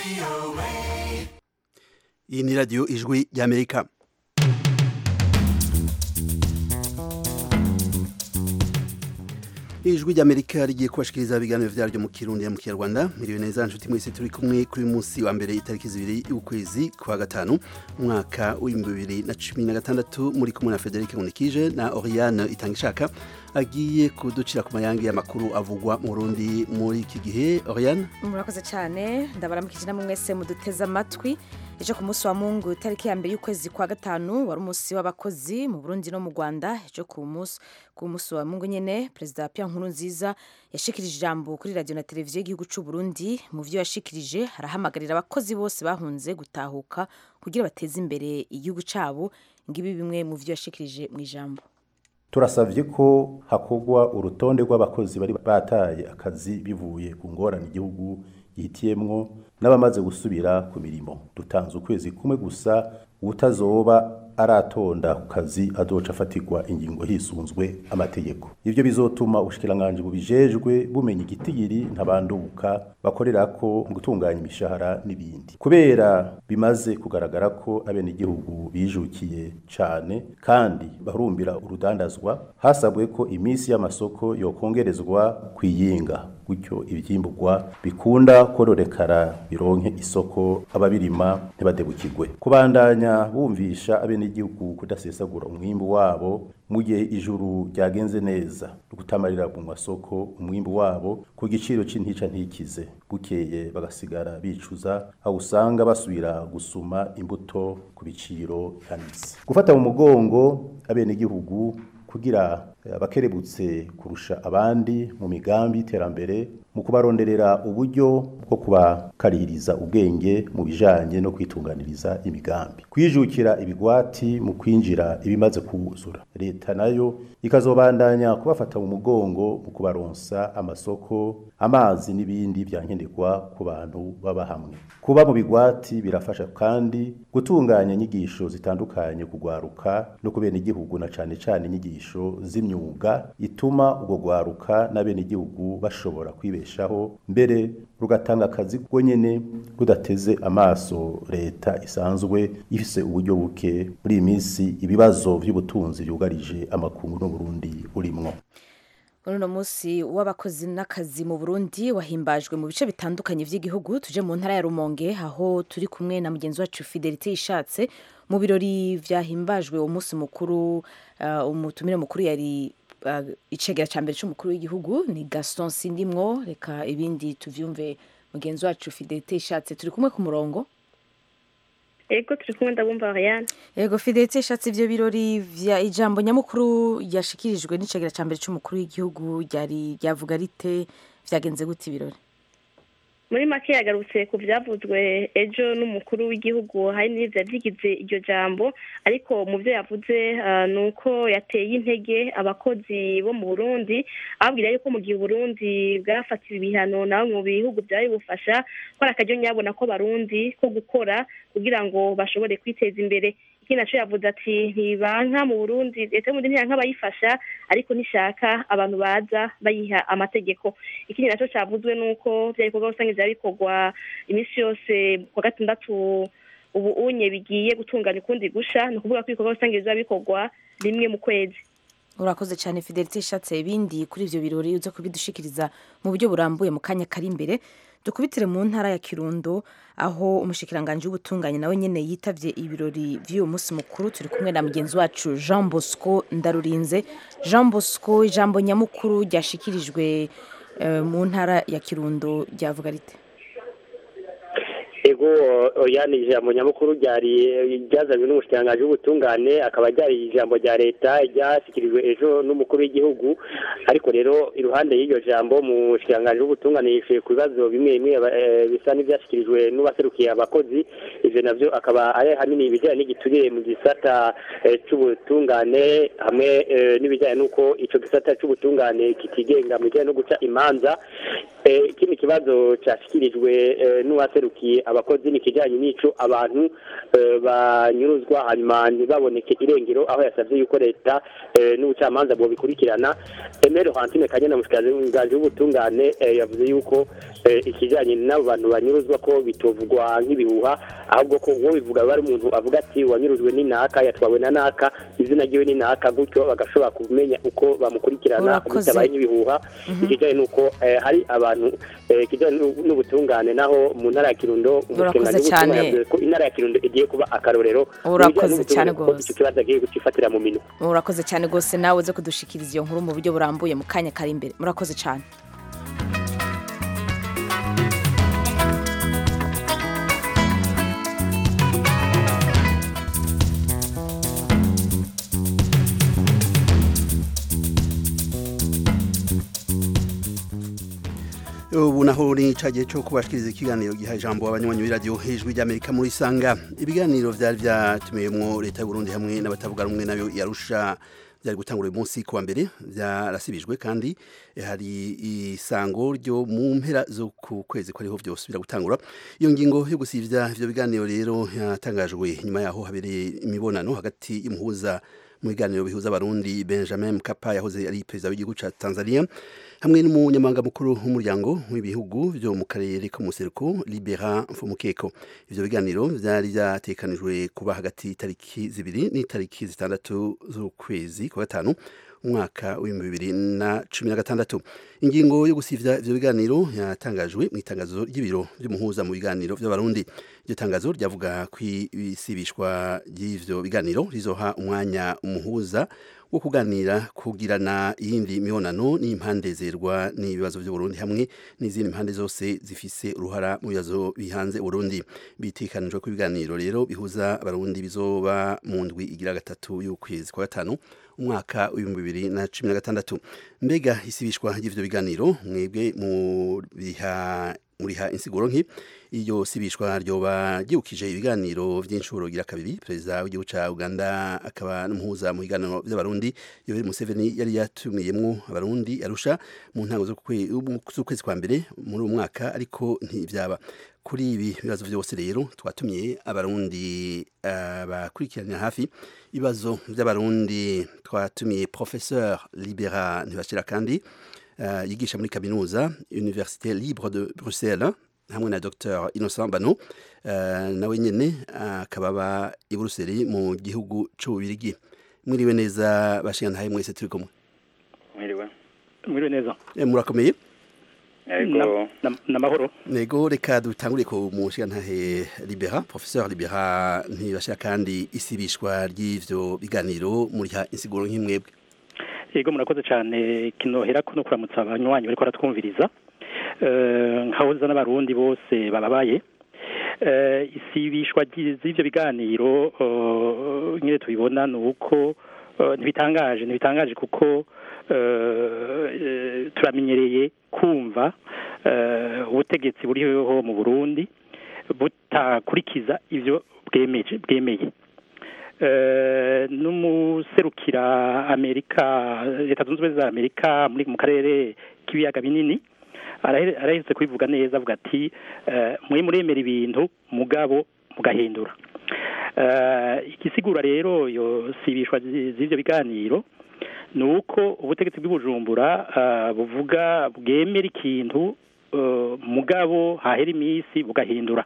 iyi ni radiyo ijwi ry'amerika ijwi ry'amerika rigiye kubashikiriza ibiganiro vyaryo mu kirundi mu kinyarwanda miriwe neza nshuti mwese turi kumwe kuri munsi wa mbere itariki zibiri y'ukwezi kwa gatanu umwaka w'ibihumbi bibiri na cumi na gatandatu muri kumwe na federike nkunikije na oriane itangishaka agiye kuducira ku mayange y'amakuru avugwa mu burundi muri iki gihe oriane murakoze cyane ndabaramukije namwe mwese muduteze amatwi ejo ku munsi wa mungu itariki ya mbere y'ukwezi kwa gatanu wari umunsi w'abakozi mu burundi no mu rwanda ejo ku munsi ku munsi wa mungu nyine perezida Pierre Nkurunziza yashikirije ijambo kuri radiyo na televiziyo y'igihugu cy'u Burundi mu byo yashikirije arahamagarira abakozi bose bahunze gutahuka kugira bateze imbere igihugu cyabo ngibi bimwe mu byo yashikirije mu ijambo turasabye ko hakorwa urutonde rw'abakozi bari bataye akazi bivuye ku ngorane igihugu gihitiyemwo n'abamaze gusubira ku mirimo dutanze ukwezi kumwe gusa utazoba aratonda ku kazi azoca afatirwa ingingo hisunzwe amategeko ivyo bizotuma ubushikiranganji bubijejwe bumenya igitigiri ntabanduka bakorerako mu gutunganya imishahara n'ibindi kubera bimaze kugaragara ko abenegihugu bijukiye cane kandi barumbira urudandazwa hasabwe ko iminsi y'amasoko yokongerezwa kwiyinga gutyo ivyimburwa bikunda kororekara bironke isoko ababirima ntibadebukirwe kubandanya bumvisha abenegihugu kudasesagura umwimbu wabo mu gihe ijuru ryagenze neza gutamarira mu masoko umwimbu wabo ku giciro c'intica ntikize bukeye bagasigara bicuza aho usanga basubira gusuma imbuto ku biciro bihanitse gufata mu mugongo abenegihugu kugira abakerebutse kurusha abandi mu migambi y'iterambere mu kubaronderera uburyo bwo kubakarihiriza ubwenge mu bijanye no kwitunganiriza imigambi kwijukira ibigwati mu kwinjira ibimaze kuzura leta nayo ikazobandanya kubafata mu mugongo mu kubaronsa amasoko amazi n'ibindi vyankenerwa ku bantu baba hamwe kuba mu bigwati birafasha kandi gutunganya inyigisho zitandukanye kugwaruka no kubena igihugu na cane cane inyigisho z'imyuga ituma ubwo gwaruka n'abenegihugu bashobora kwibeshaho mbere rugatanga akazi rwo nyene rudateze amaso leta isanzwe ifise uburyo buke muri iyi minsi ibibazo vy'ubutunzi vyugarije amakungu n'uburundi urimwo uno munsi w'abakozi n'akazi mu burundi wahimbajwe mu bice bitandukanye by'igihugu tuje mu ntara ya rumonge aho turi kumwe na mugenzi wacu fidelite ishatse mu birori vyahimbajwe uwo munsi mukuru uh, umutumire mukuru yari uh, icegera ca mbere c'umukuru w'igihugu ni gaston sindimwo reka ibindi tuvyumve mugenzi wacu fidelite ishatse turi kumwe ku murongo ego turi kumwe ndabumva Ariane Ego Fidelite ishatse ivyo birori vya ijambo nyamukuru yashikirijwe n'icegera ca mbere c'umukuru w'igihugu ryari ryavuga rite vyagenze gute ibirori muri make yagarutse ku byavuzwe ejo n'umukuru w'igihugu hari n'ibyo byigize iryo jambo ariko mu byo yavuze ni uko yateye intege abakozi bo mu burundi ababwira yuko mu gihe uburundi bwafatiwe ibihano na bamwe mu bihugu byari bufasha ko ari akaryo nyabona ko barundi ko gukora kugira ngo bashobore kwiteza imbere ikindi naco yavuze ati ntibanka mu burundi leta y'uburundi ntiyanka abayifasha ariko nishaka abantu baza bayiha amategeko ikindi naco cavuzwe nuko vya bikorwa rusange vyaba bikorwa iminsi yose kwa gatandatu ubu unye bigiye gutunganya ukundi gusha ni ukuvuga ko ibikorwa rusange bizoba bikorwa rimwe mu kwezi urakoze cyane fidelite ishatse ibindi kuri ivyo birori uza kubidushikiriza mu buryo burambuye mu kanya kari imbere dukubitire mu ntara ya kirundo aho umushikiranganji w'ubutunganye nawe nyene yitavye ibirori vy'uyu munsi mukuru turi kumwe na mugenzi wacu jean bosco ndarurinze jean bosco ijambo nyamukuru ryashikirijwe uh, mu ntara ya kirundo ryavuga rite ego yani ijambo nyamukuru ryari ryazanywe n'umushikiranganji w'ubutungane akaba ryari ijambo rya leta ryashyikirijwe ejo n'umukuru w'igihugu ariko rero iruhande y'iryo jambo umushikiranganji w'ubutungane yishuye ku bibazo bimwe bimwe bisa n'ibyashyikirijwe n'uwaserukiye abakozi ivyo navyo akaba ari hanini ibijyanye n'igiturire mu gisata c'ubutungane hamwe n'ibijyanye n'uko ico gisata c'ubutungane kitigenga mu bijyanye no guca imanza ikindi kibazo cyashyikirijwe n'uwaserukiye abakozi abakozi ni ikijyanye n'ico abantu eh, banyuruzwa hanyuma ntibaboneke irengero aho yasabye yuko leta eh, n'ubucamanza bobikurikirana Emero Hantine Kanyana mushikiranganje w'ubutungane eh, yavuze yuko eh, ikijyanye n'abo bantu banyuruzwa ko bitovugwa nk'ibihuha ahubwo ko uwo bivuga bari umuntu avuga ati wanyurujwe n'inaka yatwawe na naka izina ryiwe ni naka gutyo bagashobora kumenya uko bamukurikirana Urakoze. bitabaye nk'ibihuha ikijyanye n'uko eh, hari abantu eh, ikijyanye n'u- n'ubutungane naho mu ntara ya Kirundo Urakoze umushikiranganji cyane. w'ubutungane yavuze ko intara ya Kirundo igiye kuba akarorero mu Urakoze bijyanye cyane n'ubutungane, ko rwose. icyo kibazo agiye kucifatira mu minwe murakoze cyane rwose nawe uze kudushikiriza iyo nkuru mu buryo burambuye mu kanya kari imbere murakoze cyane ubu naho ni ca gihe cyo kubashikiriza ikiganiro giha ijambo abanywanyi b'iradiyo hejuru ry'amerika muri sanga ibiganiro vyari vyatumiwemwo leta y'uburundi hamwe n'abatavuga rumwe nayo yarusha byari gutangura uyu munsi kuwa mbere byarasibijwe kandi eh, hari isango ryo mu mpera zo ku kwezi ko ariho byose biragutangura iyo ngingo yo gusivya ivyo biganiro rero yatangajwe nyuma yaho habereye imibonano hagati y'umuhuza mu biganiro bihuza abarundi benjamin mkapa yahoze ari perezida w'igihugu ca tanzania hamwe n'umunyamabanga mukuru w'umuryango w'ibihugu byo mu karere ko museruko libera mfumukeko ivyo biganiro vyari vyatekanijwe kuba hagati y'itariki zibiri n'itariki zitandatu z'ukwezi kwa gatanu umwaka w'ibihumbi bibiri na cumi na gatandatu ingingo yo gusivya ivyo biganiro yatangajwe mu itangazo ry'ibiro vy'umuhuza mu biganiro vy'abarundi iryo tangazo ryavuga ko isibishwa ry'ivyo biganiro rizoha umwanya umuhuza wo kuganira kugirana iyindi mibonano n'impande zerwa n'ibibazo by'uburundi hamwe n'izindi mpande zose zifise uruhara mu bibazo bihanze uburundi bitekanijwe ko ibiganiro rero bihuza abarundi bizoba mu ndwi igira gatatu y'ukwezi kwa gatanu umwaka w'ibihumbi bibiri na cumi na gatandatu mbega isibishwa ry'ivyo biganiro mwebwe muriha muriha insiguro nki iyo sibishwa ryoba ryibukije ibiganiro vy'inshuro gira kabiri perezida w'igihugu ca Uganda akaba n'umuhuza mu biganiro vy'abarundi Yoweri Museveni yari yatumiyemwo abarundi arusha mu ntango z'ukwe- z'ukwezi kwa mbere muri uwo mwaka ariko ntivyaba kuri ibi bibazo vyose rero twatumiye abarundi uh, bakurikiranira hafi ibibazo vy'abarundi twatumiye professeur Libera Ntibashira kandi uh, yigisha muri kaminuza Université Libre de Bruxelles hamwe na Dr Innocent Bano uh, nawe nyene akaba aba i Buruseli mu gihugu c'ububirigi mwiriwe neza bashingantahe mwese turi kumwe mwiriwe mwiriwe neza Eh, murakomeye yego n'amahoro nego reka dutangure ku mushingantahe Libera professeur Libera ntibashira kandi isibishwa ry'ivyo biganiro muriha insiguro nk'imwebwe yego murakoze cyane kinohera ko no kuramutsa abanywanyi bariko baratwumviriza Eh, nkahoza n'abarundi bose bababaye Eh, isibishwa ry'i- z'ivyo biganiro eh, nyine tubibona ni uko eh, ntibitangaje ntibitangaje kuko eh, eh, turamenyereye kumva eh, ubutegetsi buriho mu burundi butakurikiza ivyo bwemeje bwemeye Eh, n'umuserukira amerika leta zunze ubumwe za amerika muri mu karere k'ibiyaga binini arahe- araherutse kubivuga neza avuga ati eh, mwe muremera ibintu mugabo mugahindura Eh, igisigura rero yo sibishwa zi- z'ivyo biganiro ni uko ubutegetsi bw'ibujumbura eh, buvuga bwemera ikintu eh, mugabo hahera iminsi bugahindura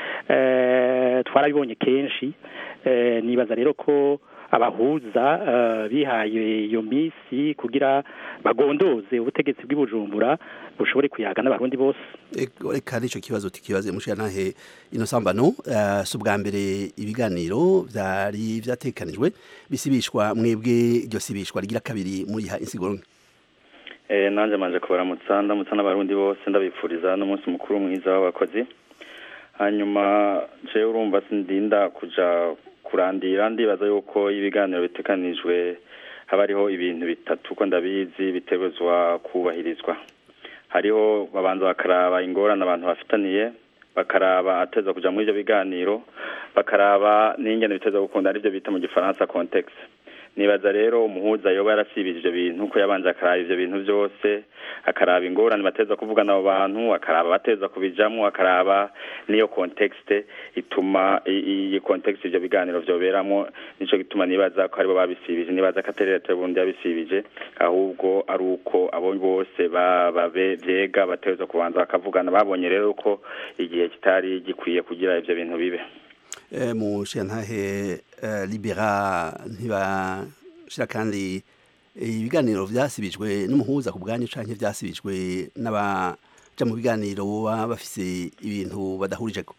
Eh, twarabibonye kenshi Eh, nibaza rero ko abahuza eh, bihaye iyo minsi kugira bagondoze ubutegetsi bw'ibujumbura bushobore kuyaga n'abarundi bose Ego, reka nico kibazo tukibaze mushingantahe Innocent Bano uh, si ubwa mbere ibiganiro vyari vyatekanijwe bisibishwa mwebwe iryo sibishwa rigira kabiri muriha insiguro nke eh nanje manje kubaramutsa ndamutsa n'abarundi bose ndabipfuriza n'umunsi mukuru mwiza w'abakozi hanyuma je urumva sindinda kuja kurandira ndibaza yuko ibiganiro bitekanijwe haba hariho ibintu bitatu ko ndabizi bitegerezwa kubahirizwa hariho babanza bakaraba ingorane abantu bafitaniye bakaraba ateza kuja muri ivyo biganiro bakaraba n'ingene biteza gukunda arivyo bita mu gifaransa context nibaza rero umuhuza yoba yarasibije ivyo bintu ko yabanje akaraba ivyo bintu vyose akaraba ingorane bateza kuvugana abo bantu akaraba bateza kubijamwo akaraba niyo contexte ituma iyi context ivyo biganiro vyoberamwo nico gituma nibaza ko aribo babisibije nibaza ko atari leta y'uburundi yabisibije ahubwo ari uko abo bose babe vyega bateza kubanza bakavugana babonye rero ko igihe kitari gikwiye kugira ivyo bintu bibe mu shantahe libera ntibashira kandi ibiganiro vyasibijwe n'umuhuza ku bwanyu canke vyasibijwe n'abaja mu biganiro baba bafise ibintu badahurijeko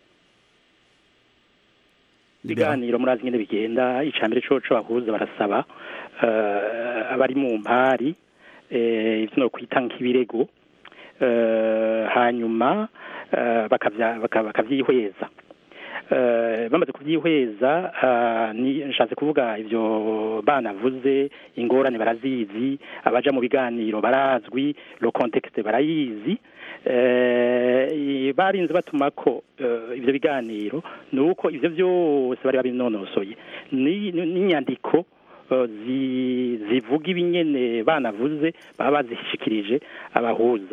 ibiganiro murazi nyene bigenda icambere coco bahuza barasaba abari mu mpari ivyo no kwita nk'ibirego hanyuma bakavyihweza bamaze kubyihweza nshatse kuvuga ibyo banavuze ingorane barazizi abaja mu biganiro barazwi lo contexte barayizi barinze batuma ko ibyo biganiro ni uko ibyo byose bari babinonosoye n'inyandiko zivuga ibinyene banavuze baba bazishikirije abahuza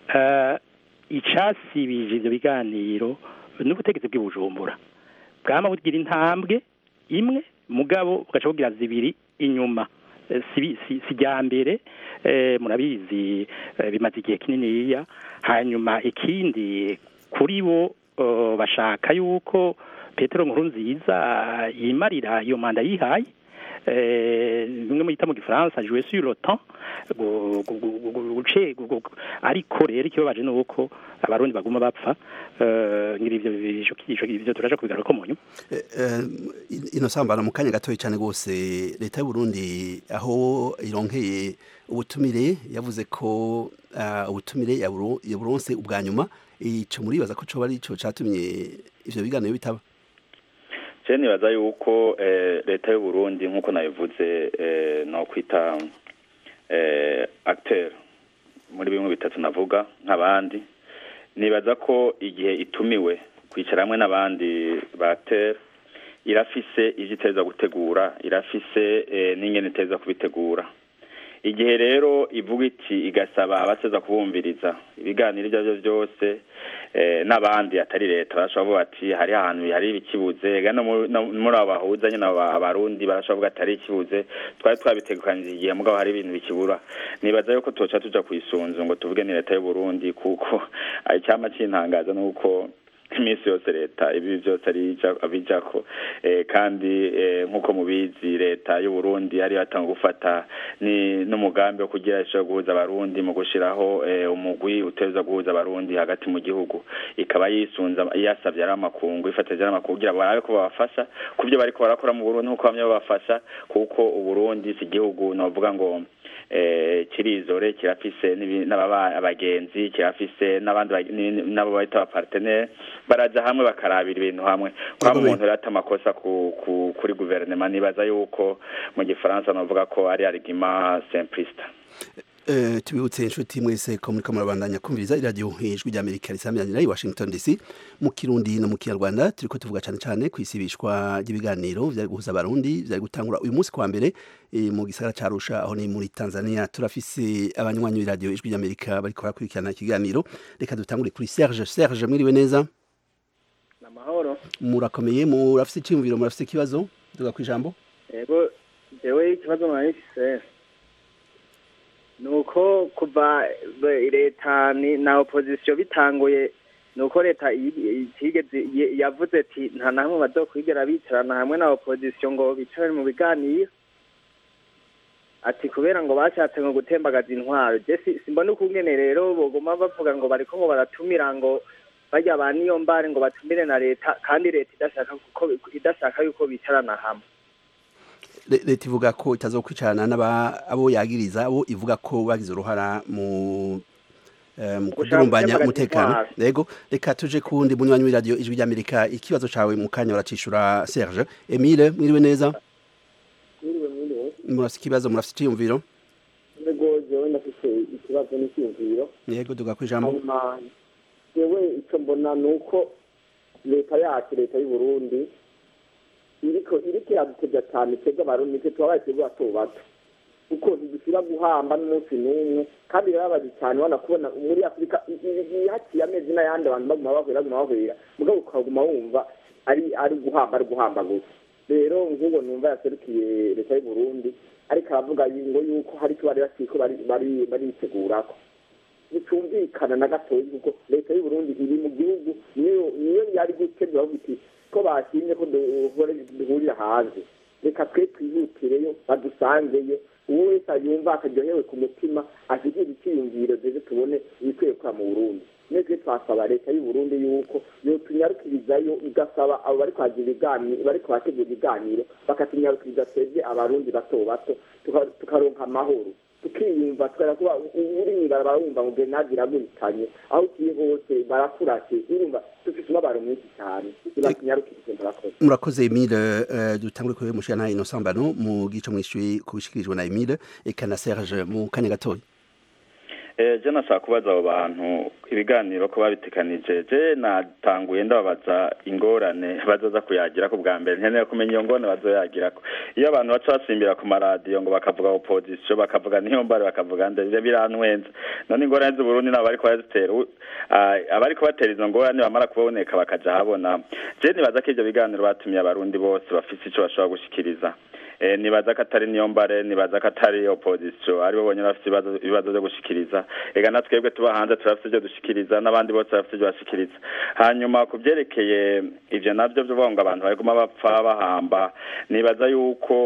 icasibije ibyo biganiro n'ubutegetsi bw'ibujumbura bwama bugira intambwe imwe mugabo bugaca bugira zibiri inyuma si rya mbere murabizi bimaze igihe kininiya hanyuma ikindi kuri bo bashaka yuko petero nkuru nziza yimarira iyo manda yihaye bimwe mwita mu gifaransa jouer sur le temps ariko rero ikibabaje ni uko abarundi baguma bapfa ngira ivyo ivyo turaja kubigaruka mu nyuma ino sambana mu kanya gatoya cyane rwose leta y'u Burundi aho ironkeye ubutumire yavuze ko ubutumire yaburonse ubwa nyuma ico muribaza ko coba ari ico catumye ivyo biganiro bitaba je nibaza yuko leta y'u Burundi nk'uko nabivuze no kwita acteur muri bimwe bitatu navuga nk'abandi nibaza ko igihe itumiwe kwicara hamwe n'abandi batera irafise ivyo iteza gutegura irafise n'ingene iteza kubitegura igihe rero ivuga iti igasaba abateza kubumviriza ibiganiro ibyo arivyo byose n'abandi atari leta barashobora kuvuga ati hari ahantu hari ibikibuze muri abo bahuza nyine abarundi barashobora kuvuga ati hari ikibuze twari twabitegekanije igihe mugabo hari ibintu bikibura nibaza yuko tuca tuja kwisunzu ngo tuvuge ni leta y'uburundi kuko icyama c'intangaza nuko iminsi yose leta ibi byose abijako kandi nk'uko mubizi leta y'u Burundi yari yatanga gufata n'umugambi wo kugira ishobora guhuza abarundi mu gushiraho umugwi uteza guhuza abarundi hagati mu gihugu ikaba yisunza yasavye ari amakungu ifatije ari amakungu kugira barabe ko babafasha ku byo bariko barakora mu Burundi nk'uko bamwe babafasha kuko uburundi si igihugu novuga ngo kirizore kirafise abagenzi kirafise n'abandi nabo bahita abapartenere baraja hamwe bakarabira ibintu hamwe kwaba umuntu rero ata amakosa kuri guverinoma nibaza yuko mu gifaransa novuga ko ari argument simpliste tubibutse inshuti mwese ko muri murabandanya kumviriza iradiyo ijwi rya amerika risamiranyira i washington dc mu kirundi no mu kinyarwanda turiko tuvuga cyane cyane ku isibishwa ry'ibiganiro vyari guhuza abarundi vyari gutangura uyu munsi kwa mbere mu gisagara ca arusha aho ni muri tanzania turafise abanywanyi b'iradiyo ijwi rya amerika bariko barakurikirana ikiganiro reka dutangure kuri serge serge mwiriwe neza namahoro murakomeye murafise iciyumviro murafise ikibazo duga kwijambo yego jewe ikibazo mwarifise nuko kuva leta na opposition bitanguye nuko leta itigeze yavuze ati nta na hamwe bazokwigera bicarana hamwe na opposition ngo bicarane mu biganiro ati kubera ngo bashatse ngo gutembagaza intwaro je simbona ukungene rero boguma bavuga ngo bariko ngo baratumira ngo barya ba niyo mbare ngo batumire na leta kandi leta idashaka kuko idashaka yuko bicarana hamwe leta ivuga ko itazokwicarana n'aba abo yagiriza abo ivuga ko bagize uruhara mu mu kudurumbanya umutekano yego reka tuje kundi munywanyi w'iradiyo ijwi ry'amerika ikibazo cawe mu kanya uracishura serge emile mwiriwe neza mwiriwe mwiriwe murafise ikibazo murafise iciyumviro yego jewe ndafise ikibazo n'iciyumviro yego duga kwijambo hanyuma jewe ico mbona ni uko leta yacu leta y'uburundi iriko iriko iradutebya cyane twebwe abarundi nitwe tubabaye twebwe bato bato kuko ntidushira guhamba n'umunsi n'umwe kandi birababaje cyane ubona kubona muri afurika haciye amezi n'ayandi abantu baguma bahwera baguma bahwera mugabo ukaguma wumva ari ari guhamba ari guhamba gusa rero nk'ubu numva yaserukiye leta y'u Burundi ariko aravuga ngo yuko hari icyo bari bakiko bari bari baritegurako bitumvikana na gatoya kuko leta y'u Burundi iri mu gihugu niyo niyo yari gutegura iti ko bashimye ko duhurira hanze reka twe twihutireyo badusangeyo uwo wese yumva akaryohewe ku mutima ashyikira icyiyumviro ndetse tubone ibikwiye kwa mu burundi mwese twasaba leta y'u Burundi yuko yotunyarukirizayo igasaba abo bari kwagira ibiganiro bari kuhategura ibiganiro bakatunyarukiriza twebwe abarundi bato bato tukaronka amahoro tukiyumva tukajya kuba uri mw'ibarabara wumva ngo grenade iraguritanye aho ugiye hose barakurase urumva dufite umubabaro mwinshi cyane ntibatunyarukirize murakoze murakoze emile uh, dutangure kuri mushana inosambano mu gice mwishyuye kubishikirijwe na emile eka na serge mu kanya gatoya je nashaka kubaza abo bantu ibiganiro ko babitekanije je natanguye ndababaza ingorane bazoza kuyagira ku bwa mbere nkeneye kumenya iyo ngorane bazoyagirako iyo abantu baca basimbira ku maradiyo ngo bakavuga opposition bakavuga niyo mbare bakavuga nde birantwenza none ingorane z'uburundi nabo bariko barazitera abariko batera izo ngorane bamara kuboneka bakaja habona je nibaza ko ivyo biganiro batumiye abarundi bose bafise ico bashobora gushikiriza nibaza ko atari niyo mbare nibaza ko atari opposition aribo bonyine bafite ibibazo byo gushikiriza ega na twebwe tuba hanze turafite ibyo dushikiriza n'abandi bose bafite ibyo bashikiriza hanyuma ku byerekeye ivyo navyo byo ngo abantu baguma bapfa bahamba nibaza yuko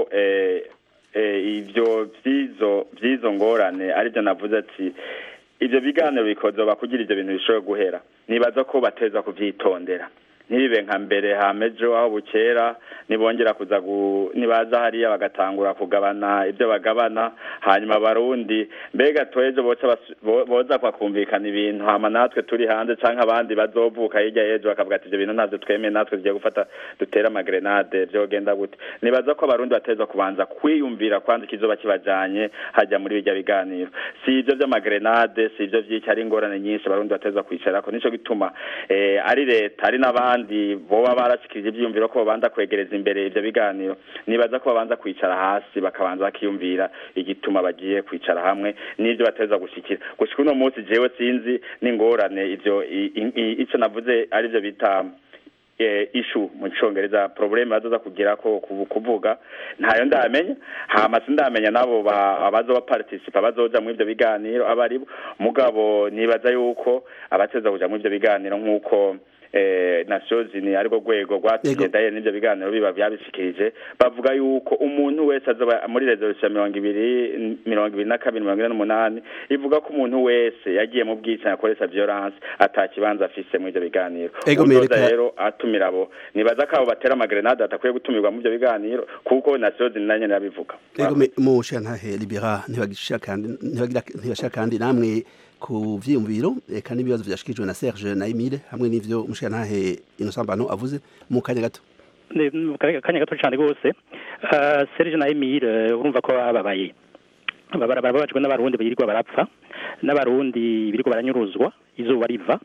ivyo vyizo vyizo ngorane aribyo navuze ati ivyo biganiro bikozoba kugira ivyo bintu bishobora guhera nibaza ko bateza kuvyitondera ntibibe nka mbere hamejo aho bukera nibongera kuza nibaza hariya bagatangura kugabana ibyo bagabana hanyuma abarundi mbega twejo boca boza kwakumvikana ibintu hama natwe turi hanze canke abandi bazovuka hirya y'ejo bakavuga ati ivyo bintu navyo twemeye natwe tugiye gufata dutera amagrenade vyogenda gute nibaza ko abarundi bateza kubanza kwiyumvira kwanza ikizoba kibajanye hajya muri bijya biganiro si ivyo vy'amagrenade si ivyo vy'iki ari ingorane nyinshi abarundi bateza kwicarako nico gituma eh, ari leta ari n'abandi abandi boba barashikirije ivyiyumviro ko babanza kwegereza imbere ivyo biganiro nibaza ko babanza kwicara hasi bakabanza bakiyumvira igituma bagiye kwicara hamwe n'ivyo bateza gushikira gushika uno munsi jewe sinzi n'ingorane ivyo ico navuze arivyo bita ishu mu cyongereza probleme bazoza kugira ko kuvuga ntayo ndamenya hama sindamenya nabo abazoba participa bazoja mu ivyo biganiro abaribo mugabo nibaza yuko abateza kuja mu ivyo biganiro nk'uko eh nations ni ariko rwego rwatugendaye n'ivyo biganiro biba byabishikirije bavuga yuko umuntu wese azoba muri resolution mirongo ibiri mirongo ibiri na kabiri mirongo ine n'umunani ivuga ko umuntu wese yagiye mu bwicanyi akoresha violence atakibanza afise muri ivyo biganiro uzoza rero atumira abo nibaza ko abo batera amagrenade atakwiye gutumirwa mu ivyo biganiro kuko nations ni nanye nabivuga ego mu shantahe libera ntibagishaka kandi ntibashaka kandi namwe ku vyiyumviro eka n'ibibazo vyashikijwe na Serge na Emile hamwe n'ivyo mushantahe inosambano avuze mu kanya gato mu kanya gato cyane rwose Serge na Emile urumva ko bababaye bababajwe n'abarundi birirwa barapfa n'abarundi birirwa baranyuruzwa izuba riva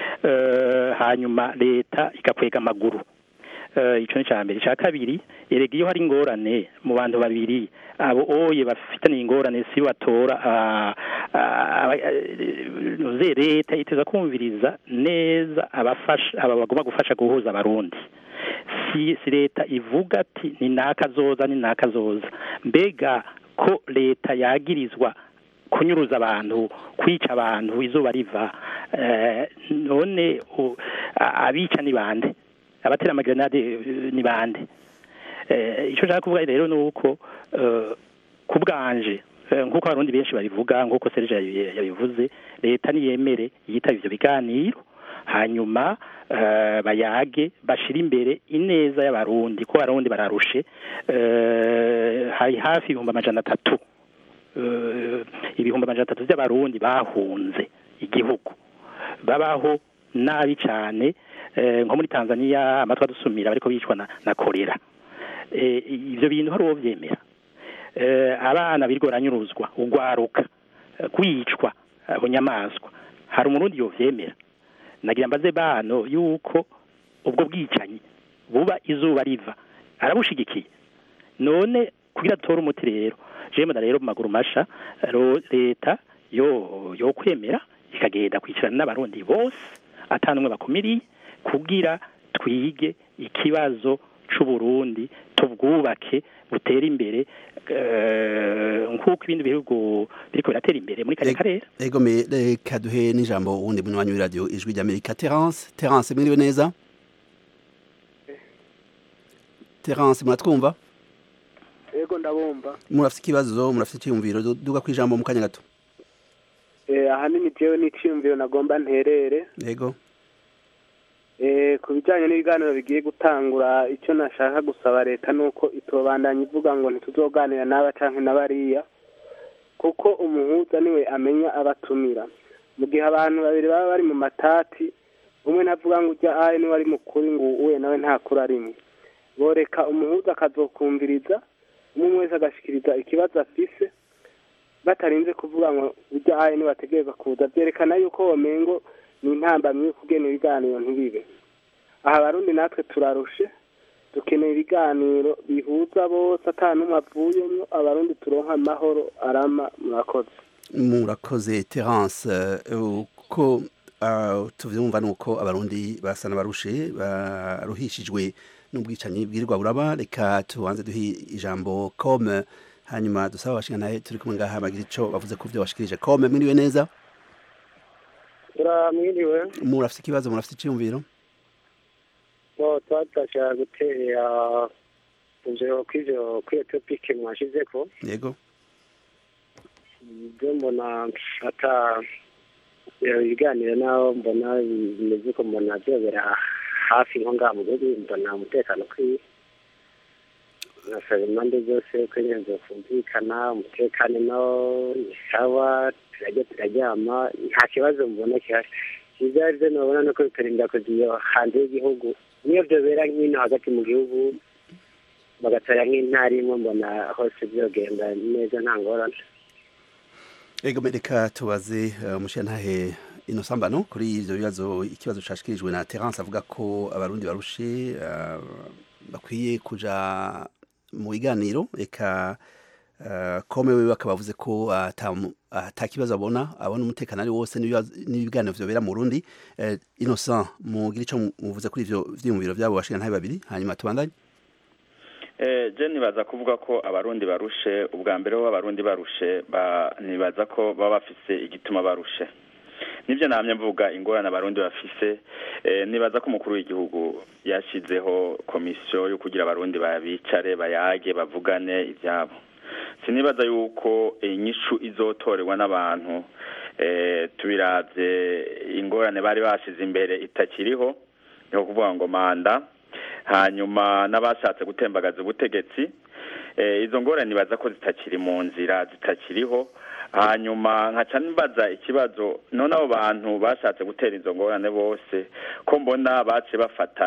hanyuma leta igakwega amaguru icyo ni cya mbere icya kabiri erega iyo hari ingorane mu bantu babiri abo oye bafitaniye ingorane si batora nuze leta iteza kumviriza neza abafasha aba bagomba gufasha guhuza abarundi si si leta ivuga ati ni nakazoza ni nakazoza mbega ko leta yagirizwa kunyuruza abantu kwica abantu izuba riva none abica ni bande abatera amagrenade ni bande icyo nshaka kuvuga rero ni uko ku bwanje nk'uko abarundi benshi babivuga nk'uko serge yabivuze leta niyemere yitaba ivyo biganiro hanyuma bayage bashira imbere ineza y'abarundi ko abarundi bararushe hari hafi ibihumbi amajana atatu ibihumbi amajana atatu by'abarundi bahunze igihugu babaho nabi cyane nko muri tanzania amatwi adusumira bariko bicwa na korera ibyo bintu hari uwo byemera abana birirwa baranyuruzwa ugwaruka kwicwa bunyamaswa hari umurundi yovyemera nagira mbaze bano yuko ubwo bwicanyi buba izuba riva arabushigikiye none kugira atore umuti rero jewe mbona rero mu maguru masha ro- leta yo yo kwemera ikagenda kwicarana n'abarundi bose atanumwe bakumiriye kugira twige ikibazo c'uburundi tubwubake butere imbere eh, nk'uko ibindi bihugu biriko biratera imbere muri kariya karere ego me reka duhe n'ijambo wundi munywanyi w'iradiyo ijwi ry'amerika terence terence mwiriwe neza terence muratwumva yego ndabumva murafite ikibazo murafite icyiyumviro du- duga ku ijambo mu kanya gato Eh, ahanini jewe n'iciyumviro nagomba nterere yego Eh, ku bijyanye n'ibiganiro bigiye gutangura icyo nashaka gusaba leta ni uko itobandanya ivuga ngo ntituzoganira n'aba canke n'abariya kuko umuhuza niwe amenya abatumira mu gihe abantu babiri baba bari mu matati umwe navuga ngo ujya ahe niwe ari mukuri ngo uwe nawe ntakuri arimwe boreka umuhuza akazokumviriza umwe wese agashikiriza ikibazo afise batarinze kuvuga ngo ujya ahe niwe ategereza kuza byerekana yuko womengo ni intambamyi yo kugena ibiganiro ntibibe aha abarundi natwe turarushe dukeneye ibiganiro bihuza bose ata n'umwe avuyemwo abarundi turonka amahoro arama murakoze murakoze terence eh, uko ah, tuvyumva ni uko abarundi basa n'abarushe baruhishijwe n'ubwicanyi bwirirwa buraba reka tubanze duhe ijambo com hanyuma dusaba abashinganaye turi kumwe ngaha bagira ico bavuze ku vyo bashikirije com mwiriwe neza turamwiriwe murafite ikibazo murafite iciyumviro bo twatashaka gutera injiro kw'ivyo kw'iyo topike mwashizeko yego ibyo mbona ata ibiganiro naho mbona bimeze ko mbona byobera hafi nko ngaha mu gihugu mbona umutekano ukwiye nasaba impande zose ko nyine zokumvikana umutekano nawo ni sawa turajya turaryama nta kibazo mbona gihari ibyo ari byo nabona nuko bitarinda kugiye hanze y'igihugu niyo byobera nk'ino hagati mu gihugu bagatara nk'intara imwe mbona hose byogenda neza nta ngorane Ego reka tubaze uh, mushiyantahe inosambano kuri ivyo bibazo ikibazo cashikirijwe na Terence avuga ko abarundi barushe uh, bakwiye kuja mu biganiro eka uh, kome wewe akaba avuze ko ata ata kibazo abona abona umutekano ari wose n'ibibazo- n'ibiganiro vyobera mu Burundi uh, Innocent mugira ico muvuze kuri ivyo vyiyumviro vyabo bashiyantahe babiri hanyuma tubandanye Eh, je nibaza kuvuga ko abarundi barushe ubwa mbere bo abarundi barushe ba nibaza ko baba bafise igituma barushe nivyo namye mvuga ingorane abarundi bafise eh, nibaza ko umukuru w'igihugu yashizeho komisiyo yo kugira abarundi babicare bayage bavugane ivyabo sinibaza yuko inyishu izotorerwa n'abantu eh, tubiravye ingorane bari bashize imbere itakiriho niho kuvuga ngo manda hanyuma n'abashatse gutembagaza ubutegetsi eh, izo ngorane nibaza ko zitakiri mu nzira zitakiriho hanyuma nkaca nibaza ikibazo none abo bantu bashatse gutera izo ngorane bose ko mbona bace bafata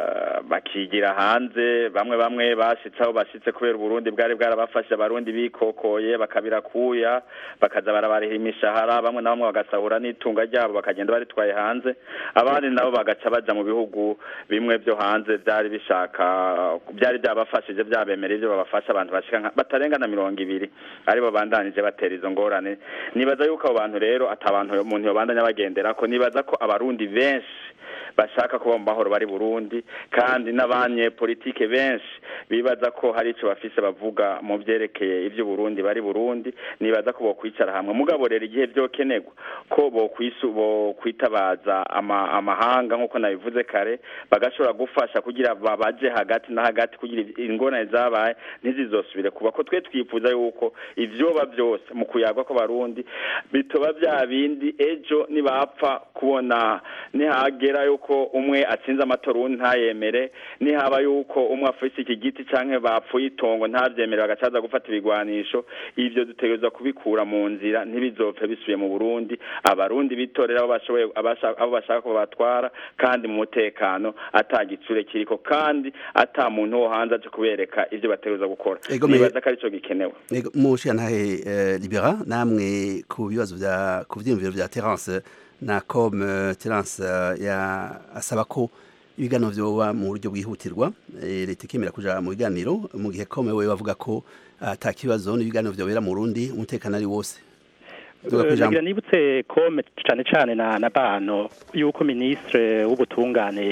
bakigira hanze bamwe bamwe bashitse aho bashitse kubera uburundi bwari bwarabafashe abarundi bikokoye bakabira kuya bakaza barabarihira imishahara bamwe na bamwe bagasahura n'itunga ryabo bakagenda baritwaye hanze abandi nabo bagaca baja mu bihugu bimwe byo hanze byari bishaka byari byabafashije byabemerera ibyo babafasha abantu bashika nka- batarenga na mirongo ibiri aribo bandanije batera izo ngorane nibaza yuko abo bantu rero ata abantu umuntu yobandanya bagenderako nibaza ko abarundi benshi bashaka kuba mu mahoro bari Burundi kandi n'abanyepolitike benshi bibaza ko hari ico bafise bavuga mu vyerekeye ivyo Burundi bari Burundi nibaza ko bokwicara hamwe mugabo rero igihe vyokenerwa ko bokwisu bokwitabaza ama, amahanga nk'uko nabivuze kare bagashobora gufasha kugira babaje hagati na hagati kugira ingorane zabaye ntizizosubire kuba ko twe twifuza yuko ivyoba byose mu kuyagwa kw'abarundi bitoba bya bindi ejo nibapfa kubona nihagera yuko umwe atsinze amatora uwundi ntayemere nihaba yuko umwe afise iki giti canke bapfuye itongo ntavyemere bagacaza gufata ibigwanisho ivyo dutegerezwa kubikura mu nzira ntibizopfe bisubiye mu Burundi abarundi bitorera abo bashoboye abasha- abo bashaka ko batwara kandi mu mutekano ata gitsure kiriko kandi ata muntu wo hanze aje kubereka ivyo bategerezwa gukora Ego, me- nibaza ko arico gikenewe Ego, mushiyantahe eh, libera namwe ku bibazo vya ku vyiyumviro vya Terence na com eh, Terence eh, ya asaba ko ibiganiro vyoba mu buryo bwihutirwa eh, leta ikemera kuja mu biganiro mu gihe kome wewe bavuga ko ata kibazo n'ibiganiro vyobera mu Burundi umutekano ari wose Duga Eh, kwijambo. nagira nibutse kome cane cane na na bano yuko ministre w'ubutungane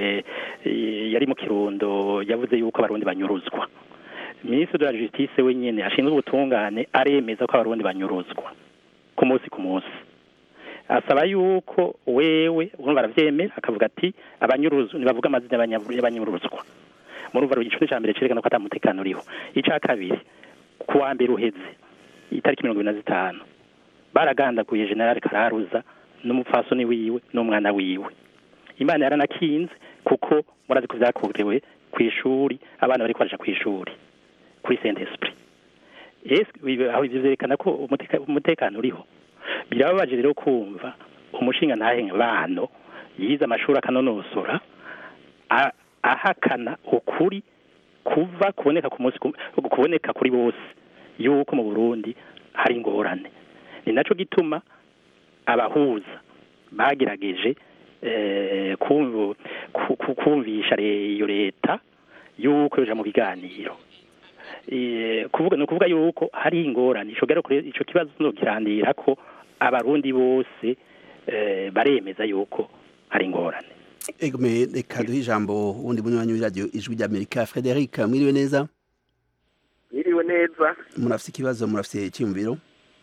eh, yari mu kirundo yavuze yuko abarundi banyuruzwa ministre de la justice wenyene ashinzwe ubutungane aremeza ko abarundi banyuruzwa ku munsi ku munsi asaba yuko wewe urumva aravyemera akavuga ati abanyuruzu nibavuga amazina y'abanya- y'abanyuruzwa murumva igice ca mbere cerekana ko ata mutekano uriho ica kabiri ku wa mbere uheze itariki mirongo ibiri na zitanu baragandaguye general kararuza n'umupfasoni wiwe n'umwana wiwe imana yaranakinze kuko murazi ko vyakorewe kw'ishuri abana bariko baraja kw'ishuri kuri saint esprit ese ibi- aho ivyo vyerekana ko umuteka- umutekano uriho birababaje rero kumva umushinga ntahe bano yize amashuri akanonosora a- ahakana ukuri kuva kuboneka ku munsi ku- kuboneka kuri bose yuko mu Burundi hari ingorane ni naco gituma abahuza bagerageje eh, kumvu- ku- ku- kumvisha re- iyo leta yuko yoja mu biganiro Eh, kuvuga ni ukuvuga yuko hari ingorane ico gero kure- ico kibazo nokirandira ko abarundi bose eh, baremeza yuko hari ingorane Egome reka duhe ijambo wundi munywanyi w'iradiyo ijwi ry'Amerika Frederic mwiriwe neza Mwiriwe neza murafise ikibazo murafise icyumviro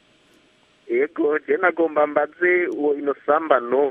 yego je nagomba mbaze uwo inosambano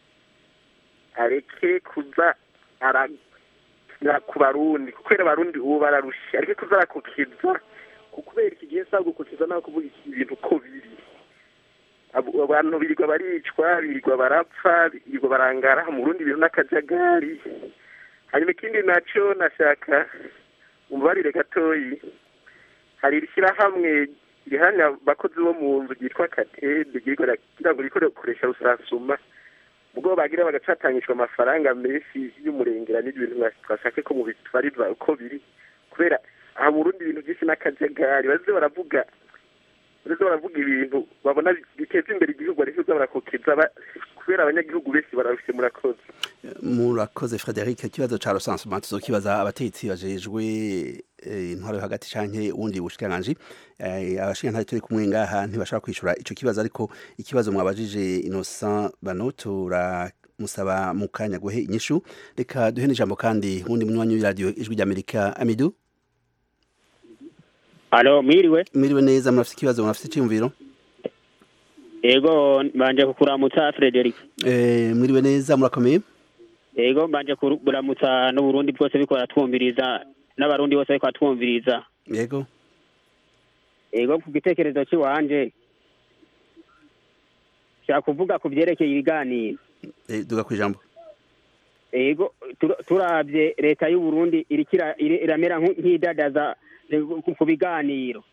areke kuza arakina ku barundi kubera abarundi ubu bararusha areke kuza arakukiza kubera iki gihe saba gukukiza naho kuvuga iki ibintu ko biri Abo- abantu birirwa baricwa birirwa barapfa birirwa barangara mu burundi ibintu n'akajagari hanyuma ikindi naco nashaka umbarire gatoyi hari ishyirahamwe rihamya abakozi bo mu nzu ryitwa katede kugira ngo rikore gukoresha rusasuma ubwo bagira bagacatangishwa amafaranga menshi y'umurengera n'ibintu twashake ko mu bitwariza uko biri kubera aha mu Burundi ibintu byinshi n'akajagari baze baravuga baze baravuga ibintu babona biteza imbere igihugu ariko barakokiza ba- kubera abanyagihugu benshi barabifite murakoze murakoze Frederic ikibazo ca recensement tuzokibaza abatetsi bajejwe eh, intwaro yo hagati canke uwundi bushikiranganji eh, abashinga turi kumwe ngaha ntibashobora kwishura ico kibazo ariko ikibazo mwabajije Innocent Bano turamusaba mu kanya guhe inyishu reka duhe n'ijambo kandi wundi munywanyi w'iradiyo ijwi ry'Amerika Amidou Alo, mwiriwe. mwiriwe neza murafise ikibazo murafise iciyumviro Ego, mbanje kukuramutsa Frederic. eh, mwiriwe neza murakomeye Ego, mbanje kuramutsa n'Uburundi bwose biko baratwumviriza n'abarundi bose biko batwumviriza. yego Ego, ku gitekerezo ciwanje shaka kuvuga ku vyerekeye ibiganiro. eh, duga kwijambo Ego, tur- turavye leta y'u Burundi iriko ira- iri- iramera nku- nk'idadaza eh, ku- ku biganiro.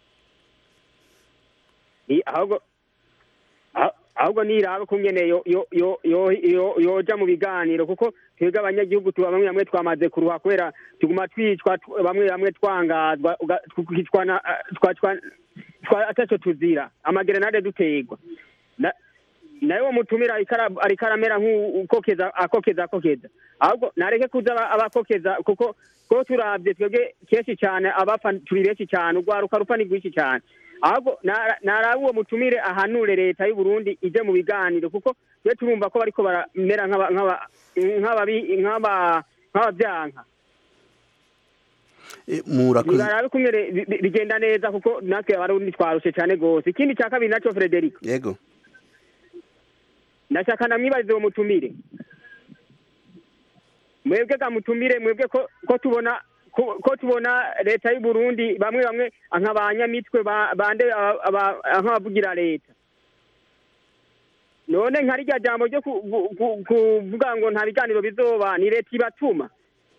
I- ahubwo ah- ahubwo niraba kungene yo yo yo yo yo yoja mu biganiro kuko twebwe abanyagihugu tuba bamwe bamwe twamaze kuruha kubera tuguma twicwa tw- bamwe bamwe twangazwa uga- twicwa na twacwa twa ataco tuzira amagerenade dutegwa na nawe wo mutumira ariko ara- ariko aramera nk'ukokeza akokeza akokeza ahubwo nareke kuza aba- abakokeza kuko ko turavye twebwe kenshi cyane abapfa turi benshi cyane urwaruka rupfa ni rwinshi cyane ahubwo nara- naraba uwo mutumire ahanure leta y'u Burundi ije mu biganiro kuko twe turumva ko bariko baramera nk'aba- nk'aba- nk'ababi- nk'aba- nk'abavyanka Eh, murakoze barabe kumwe bi- bi- bigenda neza kuko natwe abarundi twarushe cyane gose ikindi cya kabiri naco Frederic yego ndashaka namwibarize uwo mutumire mwebwe ga mutumire mwebwe ko ko tubona ko ko tubona leta y'u Burundi bamwe bamwe nk'abanyamitwe ba- bande aba- aba- nk'abavugira leta none nka rya jambo ryo ku- ku- ku- kuvuga ngo nta biganiro bizoba ni leta ibatuma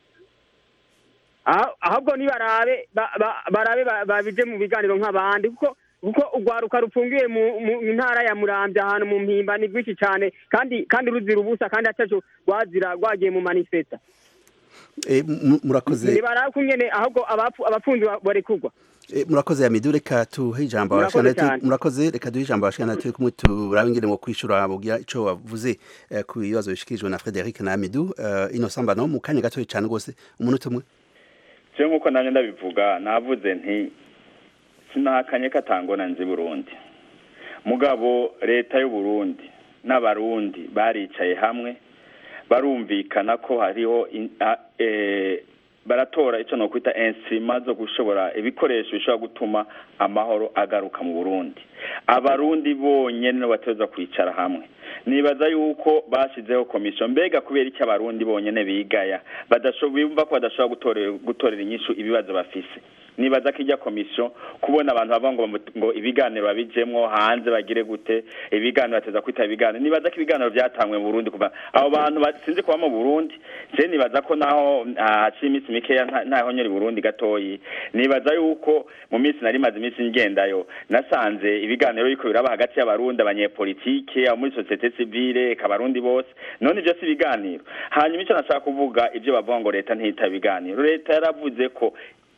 Ah- ahubwo nibarabe ba- ba- barabe ba- babije mu biganiro nk'abandi kuko kuko urwaruka rupfungiye mu mu ntara ya muramvya ahantu mu mpimba ni rwinshi cyane kandi kandi ruzira ubusa kandi ataco rwazira rwagiye mu manifesta Eh, mu- murakoze nibarabe kungene ahubwo abapfu- abapfunzi barekurwa Eh, murakoze Hamidu reka tuhe ijambo Murakoze abashikana cyane. murakoze reka duhe ijambo abashikana turi kumwe turabe ingene ngo kwishura bugira ico wavuze eh, ku bibazo bishikirijwe na Frederic na Hamidu uh, Innocent Bano mu kanya gato cyane gose umunota umwe je nk'uko nanjye ndabivuga navuze nti sinahakanye ko atangona nzi burundi mugabo leta y'u Burundi n'abarundi baricaye hamwe barumvikana ko hariho in- a- eh, baratora icyo nokwita insima zo gushobora ibikoresho bishobora gutuma amahoro agaruka mu burundi abarundi bonyene nibo bateza kwicara hamwe nibaza yuko bashyizeho komisiyo mbega kubera iki abarundi bonyene bigaya badasho- bumva ko badashobora gutorera gutorera inyishu ibibazo bafise nibaza ko ijya komisiyo kubona abantu bavuga ngo bamu- ngo ibiganiro babijemwo hanze bagire gute ibiganiro bateza kwita ibiganiro nibaza ko ibiganiro byatangwe mu Burundi kuva abo bantu ba- sinzi kuba mu Burundi je nibaza ko naho ah, haciye iminsi mikeya nta- ntaho nyori Burundi gatoyi nibaza yuko mu minsi nari maze iminsi ngendayo nasanze ibiganiro biriko biraba hagati y'abarundi abanyepolitike abo muri societe civile kabarundi bose none ivyo si ibiganiro hanyuma icyo nashaka kuvuga ivyo bavuga ngo leta ntiyita ibiganiro leta yaravuze ko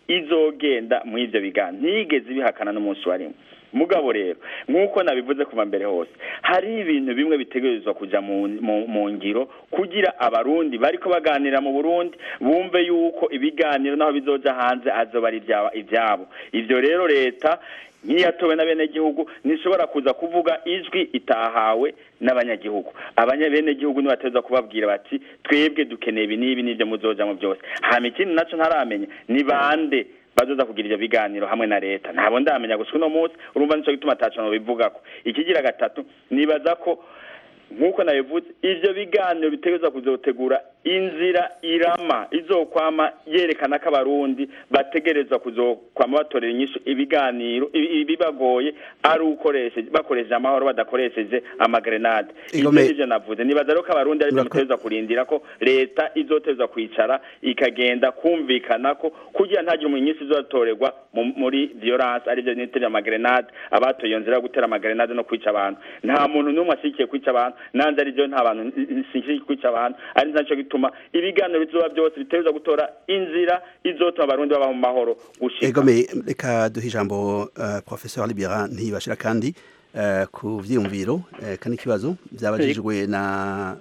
izogenda mu ivyo biganiro ntiyigeze ibihakana n'umunsi wa rimwe mugabo rero nk'uko nabivuze kuva mbere hose hari ibintu bimwe bitegerezwa kuja mu, mu, mu ngiro kugira abarundi bariko baganira mu burundi bumve yuko ibiganiro naho bizoja hanze azoba ari ivyaba- ivyabo ivyo rero leta nk'iyatowe n'abenegihugu ntishobora kuza kuvuga ijwi itahawe n'abanyagihugu abanyabenegihugu nibateza kubabwira bati twebwe dukeneye ibi n'ibi n'ibyo muzojamo byose hama ikindi naco ntaramenya ni bande bazoza kugira ivyo biganiro hamwe na leta ntabwo ndamenya gusa uno munsi urumva nico gituma ataco nobivugako ikigira gatatu nibaza ko nk'uko nabivuze ivyo biganiro bitegerezwa kuzotegura inzira irama izokwama yerekana ko abarundi bategerezwa kuzokwama batorera inyishu ibiganiro ibi- ibibagoye ari ukoresheje bakoresheje amahoro badakoresheje amagrenade Igome- ivyo nivyo navuze nibaza rero ko abarundi arivyo Murako- mutegerezwa kurindira ko leta izotezwa kwicara ikagenda kumvikana ko kugira ntagire umunyisi izotorerwa mu- muri violence arivyo nitera amagrenade abatoye iyo nzira yo gutera amagrenade no kwica abantu nta muntu n'umwe ashyigikiye kwica abantu nanze arivyo nta bantu nshyigikiye kwica abantu ari naco gituma ibiganiro bizoba byose bitegerezwa gutora inzira izotuma abarundi baba mu mahoro gushika egome reka duhe ijambo uh, professeur Libera ntibashira kandi uh, ku vyiyumviro uh, kandi ikibazo byabajijwe na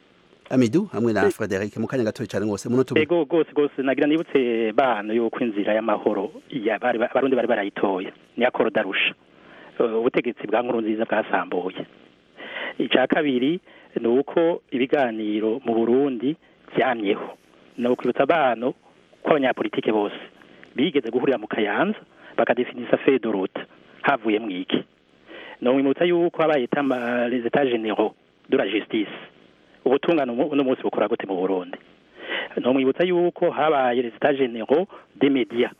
Amidou hamwe na Frederic mu kanya gato cyane gose umunota umwe ego rwose rwose nagira nibutse bana yuko inzira y'amahoro ya bari abarundi bari barayitoye ni akoro darusha Uh, ubutegetsi bwa nkuru nziza bwasambuye icya kabiri ni uko ibiganiro mu burundi byamyeho ni ukwibutsa abantu ko abanyapolitike bose bigeze guhurira mu kayanza bakadefinisa fedorute havuye mu iki ni ukwibutsa yuko habaye itama les etats généraux de la justice ubutungane umu- uno munsi bukora gute mu burundi ni umwibutsa yuko habaye les etats généraux des médias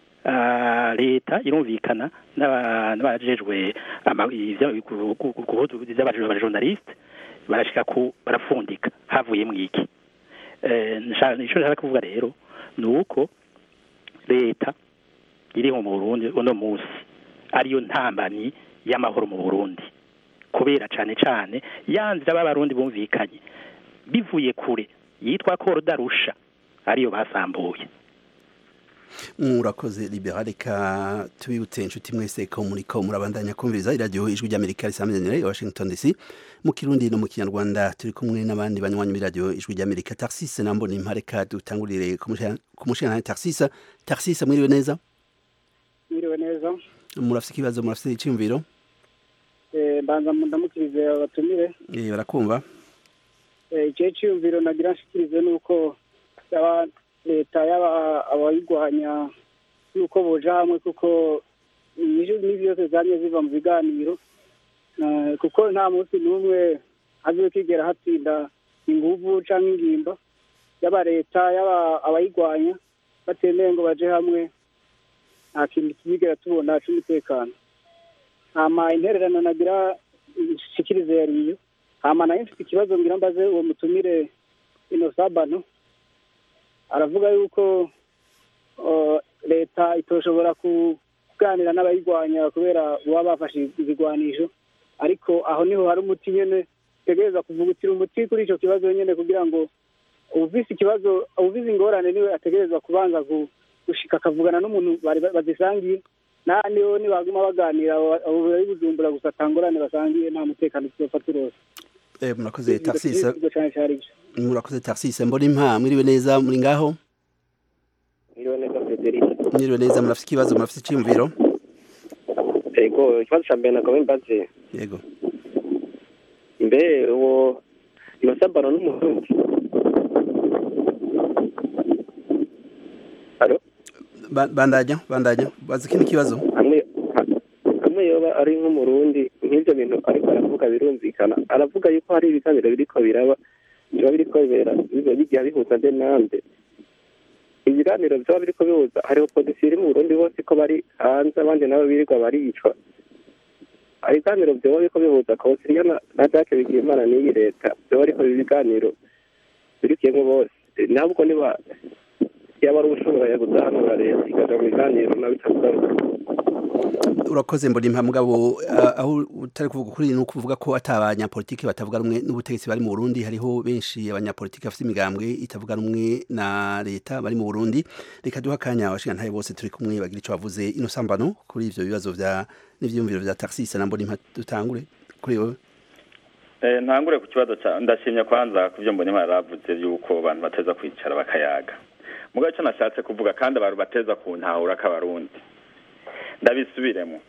Ah, leta irumvikana n'aba- n'abajejwe ama- ivya- gu- gu- gu- guhuza ivy'abajejwe abajournaliste barashika ku barafundika havuye mwiki Eh, nsha- ico nshaka kuvuga rero ni uko leta iriho mu burundi uno munsi ariyo ntambanyi y'amahoro mu burundi kubera cane cane yanzira b'abarundi bumvikanye bivuye kure yitwa koro darusha ariyo basambuye murakoze libera reka tubibutse inshuti mwese ko muriko murabandanya kumviriza iradiyo ijwi ry'amerika risamizanire i washington dc mu kirundi no mu kinyarwanda turi kumwe n'abandi banywanyi b'iradiyo ijwi ry'amerika taxis nambo ni mpareka dutangurire ku mushinga taxis taxis mwiriwe neza mwiriwe neza murafise ikibazo murafise iciyumviro Eh, mbanza ndamukirize abatumire Eh, barakumva Eh, ikihe cyiyumviro nagira nshikirize ni uko yaba leta yaba abayirwanya yuko boja hamwe kuko inyishu n'ibi byose zamye ziva mu biganiro Eh, kuko nta munsi n'umwe hazokigera hatsinda inguvu canke ingimba yaba leta yaba abayirwanya batemeye ngo baje hamwe nta kintu kizigera tubona c'umutekano hama intererano nagira nshikirize yariyo hama nayo mfite ikibazo ngira mbaze uwo mutumire ino sabano aravuga yuko uh, leta itoshobora ku- kuganira n'abayirwanya kubera baba bafashe ibigwanisho ariko aho niho hari umuti nyene tegereza kuvugutira umuti kuri ico kibazo nyene kugira ngo uwufise ikibazo uwufise ingorane niwe ategerezwa kubanza gu- gushika akavugana n'umuntu bari ba- bazisangiye n'ahandi ho nibaguma baganira abo bari bujumbura gusa atangorane basangiye nta mutekano tuzofa turose Eh, murakoze taxis Ibyo cane cari ivyo. murakoze taxis mbona impa mwiriwe neza muri ngaho Mwiriwe neza Frederic. mwiriwe neza murafite ikibazo murafite icyiyumviro Ego ikibazo ca mbere nagomba mbaze yego mbe uwo Innocent Baro n'umurundi Alo Ba- bandanya bandanya bazi ikindi kibazo hamwe hamwe yoba ari nk'umurundi nk'ivyo bintu ariko aravuga birumvikana aravuga yuko hari ibiganiro biriko biraba biba biriko bibera biba bigiye bihuza nde nande ibiganiro vyoba biriko bihuza hariho polisi iri mu burundi bose ko bari hanze abandi nabo birirwa baricwa hari ibiganiro vyoba biriko bihuza konsiliya na na dake bigimana n'iyi leta vyoba ariko ibi biganiro birikiyemwo bose ntabwo niba yaba ari ushobora kuzahanura leta ikaja mu biganiro nawe itavuga urakoze mbona impa mugabo ah, aho utari kuvuga kuri ni ukuvuga ko ata abanyapolitiki batavuga rumwe n'ubutegetsi bari mu Burundi hariho benshi abanyapolitiki bafite imigambwe itavuga rumwe na leta bari mu Burundi reka duha akanya abashingantahe bose turi kumwe bagira ico bavuze ino sambano kuri ivyo bibazo vya n'ivyumviro vya taxis na mbona impa dutangure kuri wowe Eh, ntangure ku kibazo ca ndashimye kwanza ku byo mbonye baravuze yuko abantu bateza kwicara bakayaga mugabo icyo nashatse kuvuga kandi abantu bateza kuntahura k'abarundi ndabisubiremo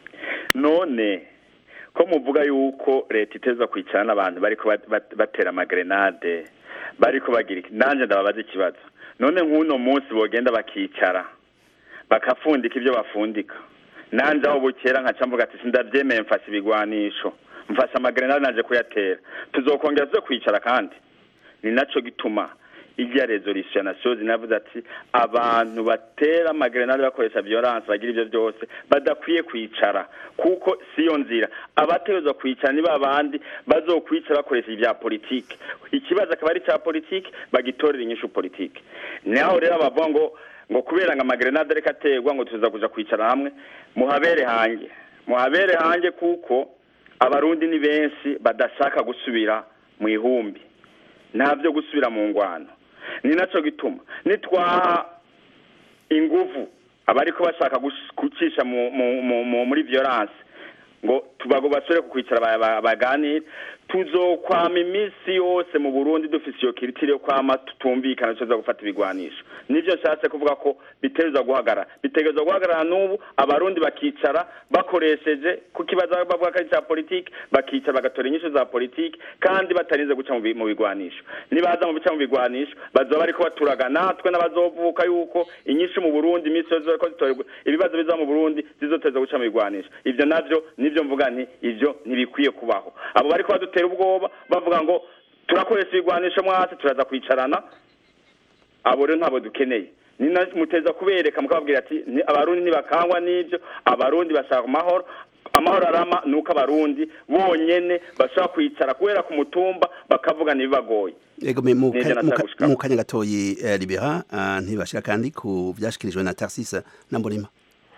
none ko muvuga yuko leta iteza kwicara n'abantu bariko bat- bat- batera amagrenade bariko bagira iki nanje ndababaza ikibazo none nk'uno munsi bogenda bakicara bakafundika ibyo bafundika nanje aho bukera nkaca mvuga ati sindavyemeye mfashe ibigwanisho mfashe amagrenade naje kuyatera tuzokongera tuze kwicara kandi ni naco gituma irya resolution ya nations inavuze ati abantu batera amagrenade bakoresha violence bagira ivyo byose badakwiye kwicara kuko siyo nzira abategerezwa kwicara ni babandi bazokwicara bakoresha ibya politike ikibazo akaba ari cya politike bagitorera inyishu politike naho rero bavuga ngo ngo kubera ngo amagrenade ariko aterwa ngo tuza kuja kwicara hamwe muhabere hange muhabere hange kuko abarundi ni benshi badashaka gusubira mu ihumbi nta byo gusubira mu ngwano ni nacyo gituma nitwaha inguvu abariko bashaka gus- gucisha mu- mu- mu- mu- muri violence ngo tubago basore ku kwicara ba- ba- baganire tuzokwama iminsi yose mu burundi dufise iyo kiritiri yo kwama tutumvikana tuza gufata ibigwanisho nivyo nshatse kuvuga ko bitegerezwa guhagarara bitegerezwa guhagarara n'ubu abarundi bakicara bakoresheje ku kibazo bavuga ko ari cya politiki bakicara bagatora inyishu za politiki kandi batarinze guca mu bi- mu bigwanisho nibaza mu bica mu bigwanisho bazoba bariko baturaga natwe n'abazovuka yuko inyishu mu burundi iminsi yose bariko zitorerwa ibibazo biza mu burundi zizoteza guca mu bigwanisho ivyo navyo nivyo mvuga nti ivyo ntibikwiye kubaho abo bariko badutera ubwoba bavuga ngo turakoresha ibigwanisho mwasi turaza kwicarana abo rero ntabwo dukeneye ni na muteza kubereka mukababwira ati "Ni- abarundi ntibakangwa n'ibyo abarundi bashaka amahoro amahoro arama ni uko abarundi bonyene bashobora kwicara kubera ku mutumba bakavuga ntibibagoye Ego me mu Nivyo ka- mu ka- natagushikako. mu kanya gatoyi eh, libera ah, ntibashira kandi ku vyashikirijwe na taxis na mbona impa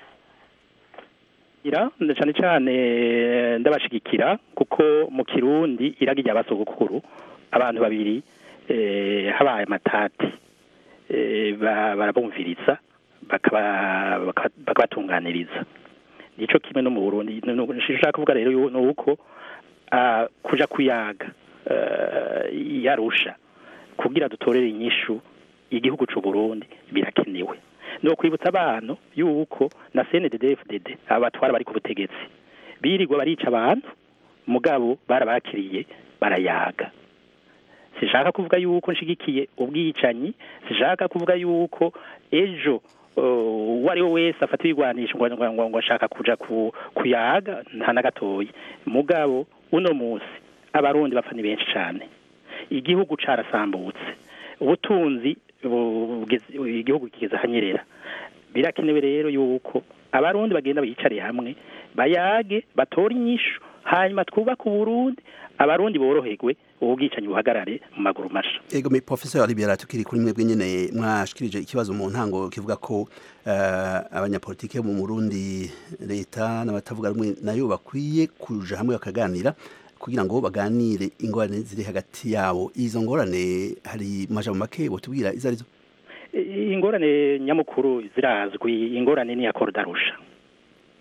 ira nda cyane cyane ndabashigikira kuko mu kirundi iraga rya basogokuru abantu babiri eh, habaye amatati eh, ba- barabumviriza bakaba- baka- bakabatunganiriza nico kimwe no mu burundi Nu- nu- nshaka kuvuga rero yu- ni uko ah, kuja kuyaga eh, yarusha kugira dutorere inyishu igihugu c'u Burundi birakenewe no kwibutsa abantu yuko na CNDD-FDD abatwara bari ku butegetsi birirwa barica abantu mugabo barabakiriye barayaga sishaka kuvuga yuko nshigikiye ubwicanyi sishaka kuvuga yuko ejo uh, uwo ari we wese afata ibigwanisho ngo ngo- ngo ngo ashaka kuja ku, kuyaga nta na gatoyi mugabo uno musi abarundi bapfa ni benshi cane igihugu carasambutse ubutunzi bu- bugeze- igihugu kigeze ahanyerera birakenewe rero yuko abarundi bagenda biyicariye hamwe bayage batore inyishu hanyuma twubake uburundi abarundi boroherwe ubwicanyi buhagarare mu maguru masha Ego me professeur libera tukiri kuri mwebwe nyene mwashikirije ikibazo mu ntango kivuga ko eh, abanyapolitike mu Burundi leta n'abatavuga rumwe nayo bakwiye kuja hamwe bakaganira kugira ngo baganire ingorane ziri hagati yabo izo ngorane hari majambo make botubwira izo arizo I- ingorane nyamukuru zirazwi ingorane ni ya korudarusha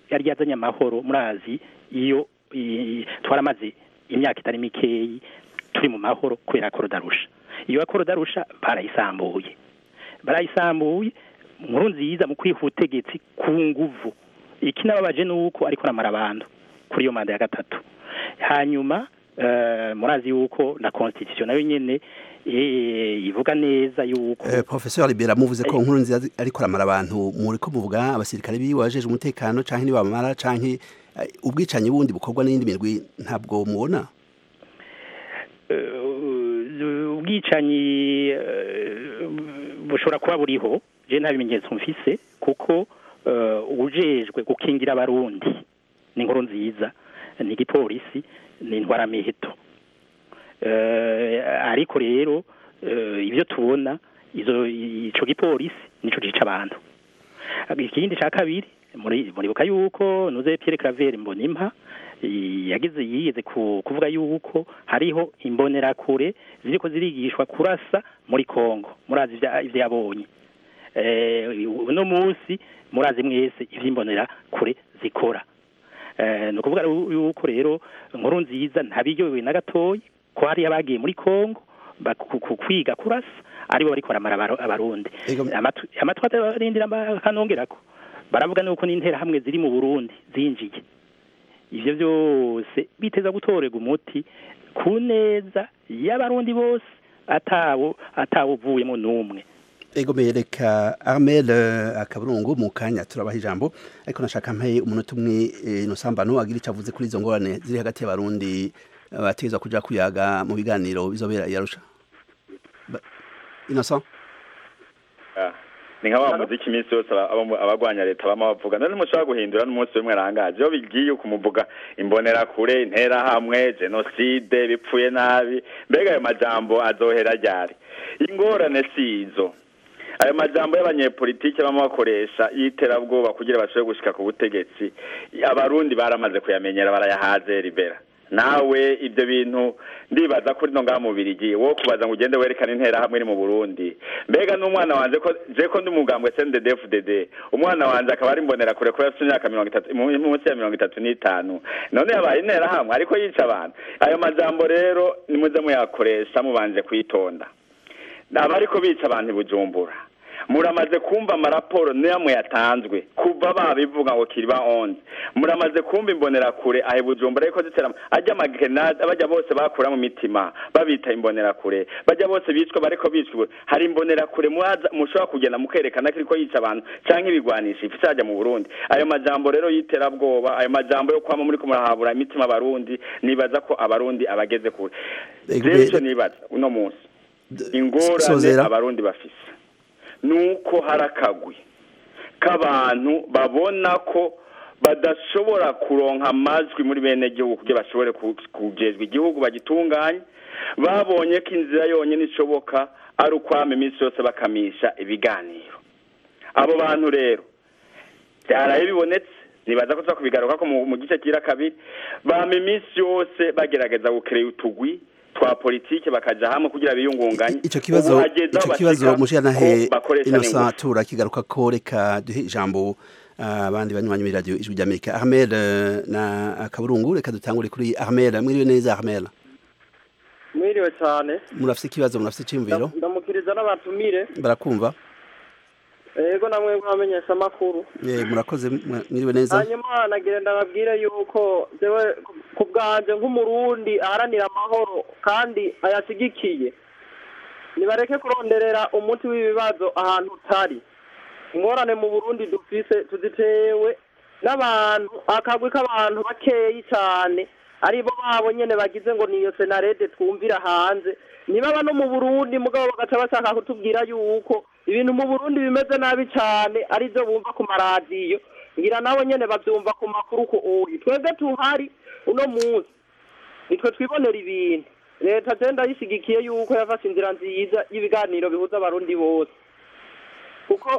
yari yazanye amahoro murazi iyo i- twaramaze imyaka itari mikeyi turi mu mahoro kubera korodarusha iyo korodarusha barayisambuye barayisambuye nkuru nziza mu kwiha ubutegetsi ku nguvu ikinababaje ni uko ariko aramara abantu kuri iyo manda ya gatatu hanyuma eh, murazi yuko na constitution nayo nyene eh, ivuga neza yuko Eh, Professor Libera muvuze ko nkuru nziza ariko aramara abantu muri ko muvuga abasirikare biwe wajeje umutekano canke nibamara canke eh, ubwicanyi bundi bukorwa n'indi mirwi ntabwo mubona eh, ubwicanyi eh, bushobora kuba buriho je nta bimenyetso mfise kuko eh, ujejwe gukingira abarundi ni inkuru nziza ni igipolisi ni intwaramiheto Eh, ariko rero eh, ibyo tubona izo ico gipolisi nico gica abantu ikindi ca kabiri muri muribuka yuko nuze Pierre Claver Mbonimpa i- yagize yigeze ku- kuvuga yuko hariho imbonerakure ziriko zirigishwa kurasa muri Kongo murazi ivya- ivyo yabonye eh uno munsi murazi mwese ivy'imbonera kure zikora eh no kuvuga ru- yuko rero nkuru nziza ntabiryohewe na gatoyi ko hari abagiye muri Kongo baku- ku- kwiga kurasa aribo bariko baramara abaro- abarundi Amatu- amatwi atarindira kanongerako baravuga nuko n'intera hamwe ziri mu Burundi zinjiye ivyo byose biteza gutorega umuti ku neza y'abarundi bose atawo atawuvuyemo n'umwe Ego mereka Armel eh, akaburungu mu kanya turabaha ijambo ariko nashaka mpe umunota umwe eh, no sambano agira icyo avuze kuri izo ngorane ziri hagati y'abarundi eh, bategezwa kuja kuyaga mu biganiro bizobera yarusha Innocent Ah, ni nka wa muziki iminsi yose aba- abo- abagwanya leta bama bavuga none mushobora guhindura n'umunsi umwe arangaje iyo bigiye kumuvuga imbonerakure interahamwe jenoside bipfuye nabi mbega ayo majambo azohera ryari ingorane si izo ayo majambo y'abanyepolitike bama bakoresha y'iterabwoba kugira bashobore gushika ku butegetsi abarundi baramaze kuyamenyera barayahaze ribera nawe ibyo bintu ndibaza kuri no ngaha mu Birigi wo kubaza ngo ugende werekane intera hamwe iri mu Burundi mbega n'umwana wanje ko je ko ndi umugambwe CNDD-FDD umwana wanje akaba ari mbonera kure ko afite imyaka mirongo itatu mu- munsi ya mirongo itatu n'itanu none yabaye intera hamwe ariko yica abantu ayo majambo rero nimuze muyakoresha mubanje kwitonda aba ariko bica abantu i bujumbura muramaze kumva amaraporo namwe yatanzwe kuva babivuga ngo kiriba onze muramaze kumva imbonerakure ahe bujumbura ariko zitera ajya amagenade bajya bose bakura mu mitima babita imbonerakure bajya bose bicwa bariko bicwa hari imbonerakure mwaza mushobora kugenda mukerekana ko iriko yica abantu canke ibigwanisha ifise hajya mu burundi ayo majambo rero y'iterabwoba ayo majambo yo kwama muri kumurahabura imitima abarundi nibaza ko abarundi abageze kure Ego, rero be- ico nibaza uno munsi ingorane Sozera. abarundi bafise nuko hari akagwi k'abantu babona ko badashobora kuronka amajwi muri bene gihugu kugira bashobore ku- kujejwa igihugu bagitunganye babonye ko inzira yonyine ishoboka ari ukwama iminsi yose bakamisha ibiganiro abo bantu rero byaraye bibonetse nibaza ko tuza kubigaruka ko mu mu gice kira kabiri bama iminsi yose bagerageza gukereye utugwi twa politike bakaja hamwe kugira biyungunganye ico kibazo Ubu hageze aho ico kibazo bashika mushiranahe ko bakoresha Innocent n'ingufu. turakigaruka ko reka duhe ijambo ah, abandi banywanyi muri radio ijwi ry'Amerika Ahmed eh, na akaburungu reka dutangure kuri Ahmed mwiriwe neza Ahmed mwiriwe cyane murafise ikibazo murafise iciyumviro ndamukiriza n'abatumire barakumva yego namwe mwamenyesha amakuru Eh, murakoze mwa- mwiriwe neza hanyuma nagira ndababwire yuko jewe ku bwanje nk'umurundi aharanira amahoro kandi ayashigikiye nibareke kuronderera umuti w'ibibazo ahantu utari ingorane mu burundi dufise tuzitewe n'abantu akagwi k'abantu bakeyi cyane aribo babo nyene bagize ngo niyo senarede twumvira hanze ntibaba no mu burundi mugabo bagaca bashaka kutubwira yuko ibintu mu burundi bimeze nabi cyane aribyo bumva ku maradiyo ngira nabo nyene bavyumva ku makuru ko uyu twebwe tuhari uno munsi nitwe twibonera ibintu leta je ndayishigikiye yuko yafashe inzira nziza y'ibiganiro bihuza abarundi bose kuko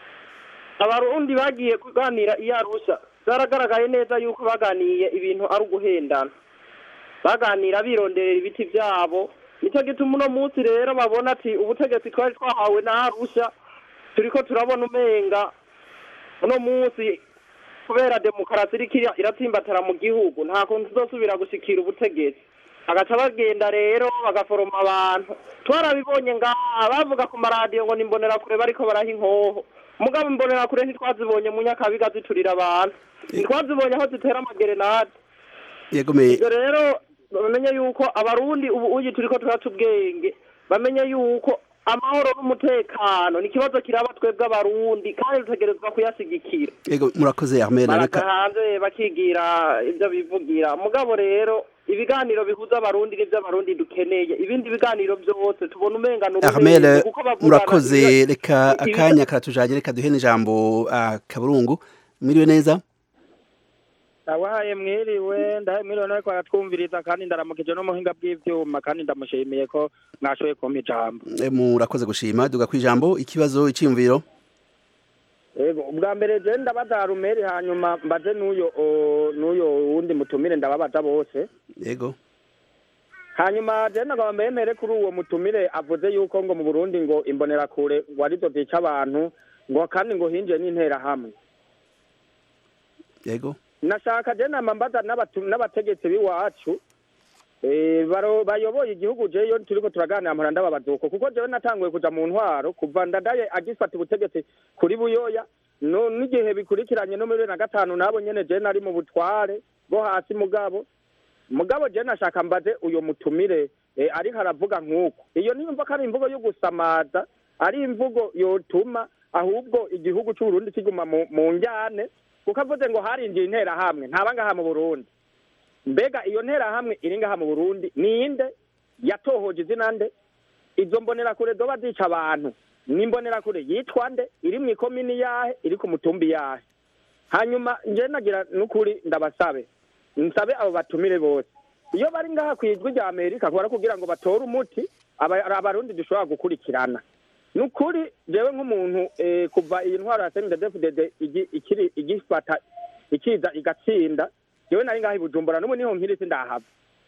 abarundi bagiye kuganira iyo arusha byaragaragaye neza yuko baganiye ibintu ari uguhendana baganira bironderera ibiti byabo nicyo gituma uno munsi rero babona ati ubutegetsi twari twahawe na arusha turiko turabona umenga uno munsi kubera demokarasi iriko ira- iratsimbatara mu gihugu nta kuntu tuzosubira gushikira ubutegetsi bagaca bagenda rero bagaforoma abantu twarabibonye ngaha bavuga ku maradiyo ngo nimbonerakure bariko baraha inkoho mugabo imbonerakure ntitwazibonye mu nyakabiga ziturira abantu ntitwazibonye aho zitera amagerenade yegomeye ibyo rero bamenye yuko abarundi ubu uyi turiko turaca ubwenge bamenye yuko amahoro n'umutekano ni ikibazo kiraba twebwe abarundi kandi dutegerezwa kuyasigikira yego murakoze Armel baraja reka hanze bakigira ibyo bivugira mugabo rero ibiganiro bihuza abarundi n'ibyo abarundi dukeneye ibindi biganiro byose tubona umenga ni Armel urumengo kuko bavugana murakoze ibyo- reka ibi- akanya karatujanye reka duhe n'ijambo ah, kaburungu mwiriwe neza ndabahaye mwiriwe ndahaye mwiriwe nawe ko aratwumviriza kandi ndaramukije n'umuhinga bw'ivyuma kandi ndamushimiye ko mwashoboye kumpa ijambo Eh, murakoze gushima duga kwijambo ikibazo iciyumviro yego ubwa mbere je ndabaza rumeri hanyuma mbaze n'uyo o, n'uyo wundi mutumire ndababaza bose yego hanyuma je nagaba mbemere kuri uwo mutumire avuze yuko ngo mu Burundi ngo imbonerakure ngo arizo zica abantu ngo kandi ngo hinjiye n'interahamwe yego nashaka je nama mbaza n'abatu- n'abategetsi b'iwacu eh, baro- bayoboye igihugu jeyo turiko turaganira mpora ndababaza uko kuko jewe natanguye kuja mu ntwaro kuva ndadaye agifata ubutegetsi kuri buyoya no n'igihe bikurikiranye no muri bibiri na gatanu nabo nyene je nari mu butware bwo hasi mugabo mugabo je nashaka mbaze uyo mutumire eh, ariko aravuga nk'uko iyo niyumva ko ari imvugo yo gusamaza ari imvugo yotuma ahubwo igihugu c'uburundi kiguma mu, mu njyane kuko avuze ngo harinjiye interahamwe ntaba ngaha mu burundi mbega iyo nterahamwe iri ngaha mu burundi ninde yatohoje izina nde izo mbonerakure zoba zica abantu ni imbonerakure yitwa nde iri mu ikomini yahe iri ku mutumbi yahe hanyuma nje nagira n'ukuri ndabasabe nsabe abo batumire bose iyo bari ngaha ku ijwi rya amerika kubara kugira ngo batore umuti aba- abarundi dushobora gukurikirana ni ukuri jewe nk'umuntu eh, kuva iyi ntwaro ya snddfdd igi- ikiri igifata ikiza igatsinda jewe nari ngaha i bujumbura n'ubu niho nkiri sindahava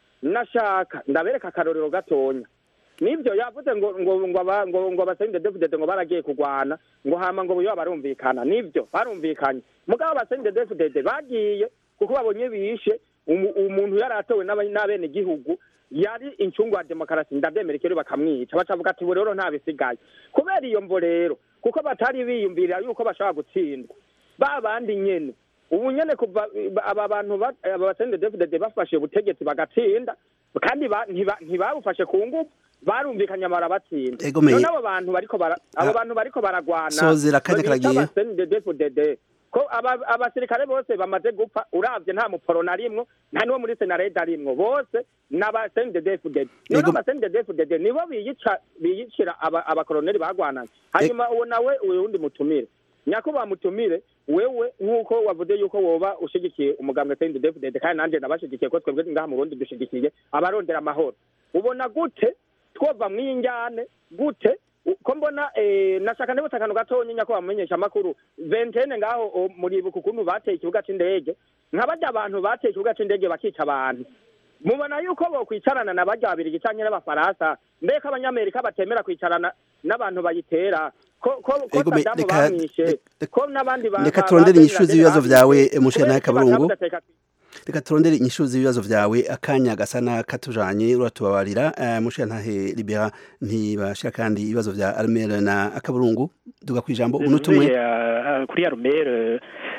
nashaka ndabereka akarorero gatonya nibyo yavuze ngo ngo ngo aba ngo ngo abasende defudede ngo baragiye kurwana ngo hama ngo buyo barumvikana nibyo barumvikanye mugabo abasende defudede bagiye kuko babonye bishe umu- umuntu yari atowe n'aba- n'abene gihugu yari incungu ya demokarasi ndabyemera ikero bakamwica bacavuga ati ubu rero nta bisigaye kubera iyo mvo rero kuko batari biyumvirira yuko bashobora gutsindwa ba bandi nyene ubu nyene kuva aba bantu ba- aba basende defudede bafashe ubutegetsi bagatsinda kandi ba- ntiba- ntibabufashe ku nguvu barumvikanye barabatsinda Ego me- none abo bantu bariko bara abo Ah. bantu bariko baragwana Sozera akanya karagiye. CNDD-FDD ko aba- abasirikare bose bamaze gupfa uravye nta muporo narimwo nta niwo muri senarede arimwo bose n'aba CNDD-FDD none Ego- aba CNDD-FDD nibo biyica biyicira aba- abakoloneli bagwananye hanyuma uwo nawe uyu wundi mutumire nyakubahwa mutumire wewe nk'uko wavuze yuko woba ushigikiye umugambwe CNDD-FDD kandi nanje nabashigikiye ko twebwe ngaha mu Burundi dushigikiye abarondera amahoro ubona gute twova mw'iyi njyane gute U- ko mbona eh, nashaka ndibutsa akantu gatonya nyako bamenyesha amakuru ventene ngaho o, muribuka ukuntu bateye ikibuga c'indege nka barya abantu bateye ikibuga c'indege bakica abantu mubona yuko bokwicarana na barya babirigi canke n'abafaransa mbeko abanyamerika batemera kwicarana n'abantu bayitera ko ko ko Ego me- Saddam reka- bamwishe ko n'abandi ba- reka ba- turondere ba- inyishu z'ibibazo vyawe bamwishe. mushira nawe Kubera iki kaburungu batamudateka reka turondere inyishu z'ibibazo vyawe akanya gasa n'akatujanye uratubabarira eh, mushira ntahe libera ntibashira kandi ibibazo vya armel na akaburungu duga kwijambo umunota umwe Ntuye, uh, kuri arumere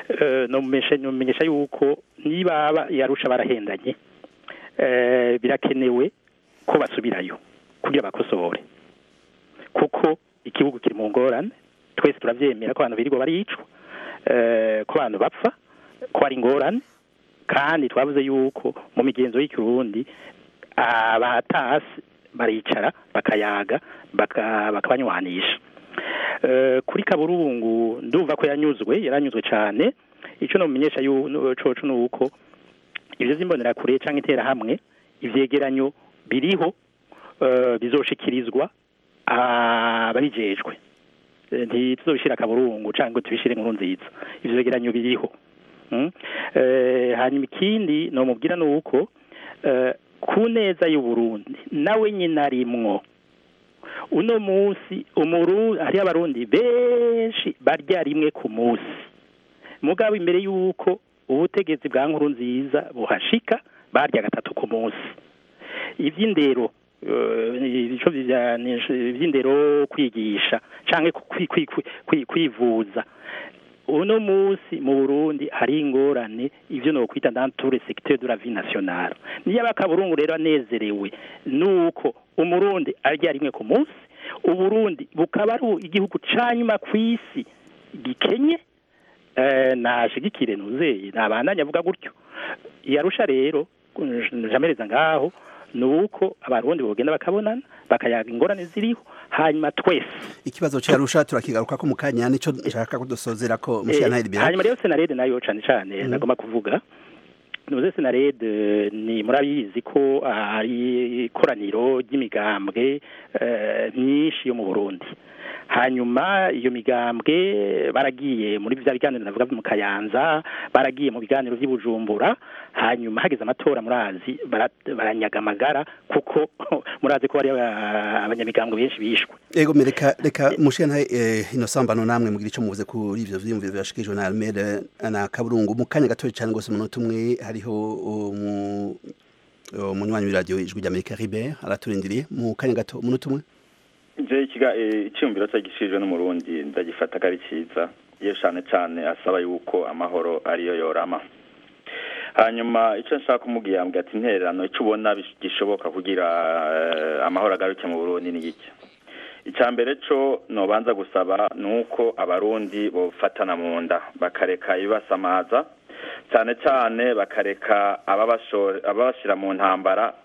nomenyesha yuko niba aba- yarusha barahendanye eh, birakenewe ko basubirayo kugira bakosore kuko igihugu kiri mu ngorane twese turavyemera ko abantu birirwa baricwa eh, ko abantu bapfa ko ari ingorane kandi twavuze yuko mu migenzo y'ikirundi abatasi baricara bakayaga baka- bakabanywanisha Eh, kuri kaburungu ndumva ko yanyuzwe yaranyuzwe cyane icyo nomenyesha yu- nu- coco ni uko ibyo z'imbonerakure cyangwa interahamwe ivyegeranyo biriho eh, bizoshikirizwa ababijejwe Eh, ntituzobishira kaburungu cyangwa tubishire inkuru nziza ivyo vyegeranyo biriho Mm. Eh, hanyuma ikindi nomubwira ni uko eh, ku neza y'uburundi nawe nyine arimwo uno munsi umuru hariho abarundi benshi barya rimwe ku munsi mugabo imbere y'uko ubutegetsi bwa nkuru nziza buhashika barya gatatu ku munsi iby'indero ibico by'indero kwigisha cyangwa kwivuza uno munsi mu burundi hari ingorane ibyo ni ukwita danture secteur de la vie nationale niyo abakaburungu rero anezerewe nuko umurundi arya rimwe ku munsi uburundi bukaba ari igihugu ca nyuma ku isi gikenye nashigikire ntuzeye nabandanye avuga gutyo yarusha rero jamereza ngaho ni uko abarundi bogenda bakabonana bakayaga ingorane ziriho hanyuma twese ikibazo cyarusha turakigaruka ko mu kanya nico nshaka kudusozera ko mushyanahiri bira hanyuma rero senarede nayo cane cane nagomba kuvuga nuze senarede ni murabizi ko ari ikoraniro ry'imigambwe myinshi yo mu burundi hanyuma iyo migambwe baragiye muri bya biganiro navuga mu kayanza baragiye mu biganiro by'ibujumbura hanyuma hageze amatora murazi baranyaga amagara kuko murazi ko hari abanyamigambwe benshi bishwe ego reka reka mushena ino sambano namwe mugira icyo muvuze kuri ivyo vyiyumviro byashikijwe na Almere na Kaburungu mu kanya gatoya cyane gose umunota umwe hariho umunywanyi w'iradiyo ijwi ry'Amerika Ribert araturindiriye mu kanya gato umunota umwe je ikiga icyumviro cyagishijwe n'umurundi ndagifata ko ari cyiza iyo cyane cyane asaba yuko amahoro ariyo yorama hanyuma icyo nshaka kumubwira yambwira ati intererano icyo ubona gishoboka kugira amahoro agaruke mu burundi ni iki icya mbere cyo nobanza gusaba ni uko abarundi bofatana mu nda bakareka ibibasamaza cyane cyane bakareka ababashyira mu ntambara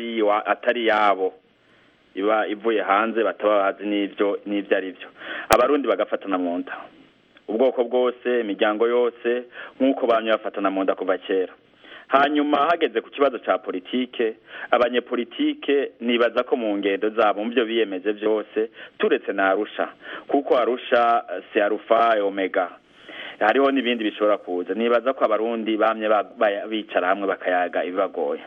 atari yabo iba ivuye hanze bataba bazi n'ibyo n'ibyo ari byo abarundi bagafatana mu nda ubwoko bwose imiryango yose nk'uko bamye bafatana mu nda kuva kera hanyuma hageze ku kibazo cya politike abanyepolitike nibaza ko mu ngendo zabo mu byo biyemeje byose turetse na arusha kuko arusha si arufa omega hariho n'ibindi bishobora kuza nibaza ko abarundi bamye bicara hamwe bakayaga ibibagoye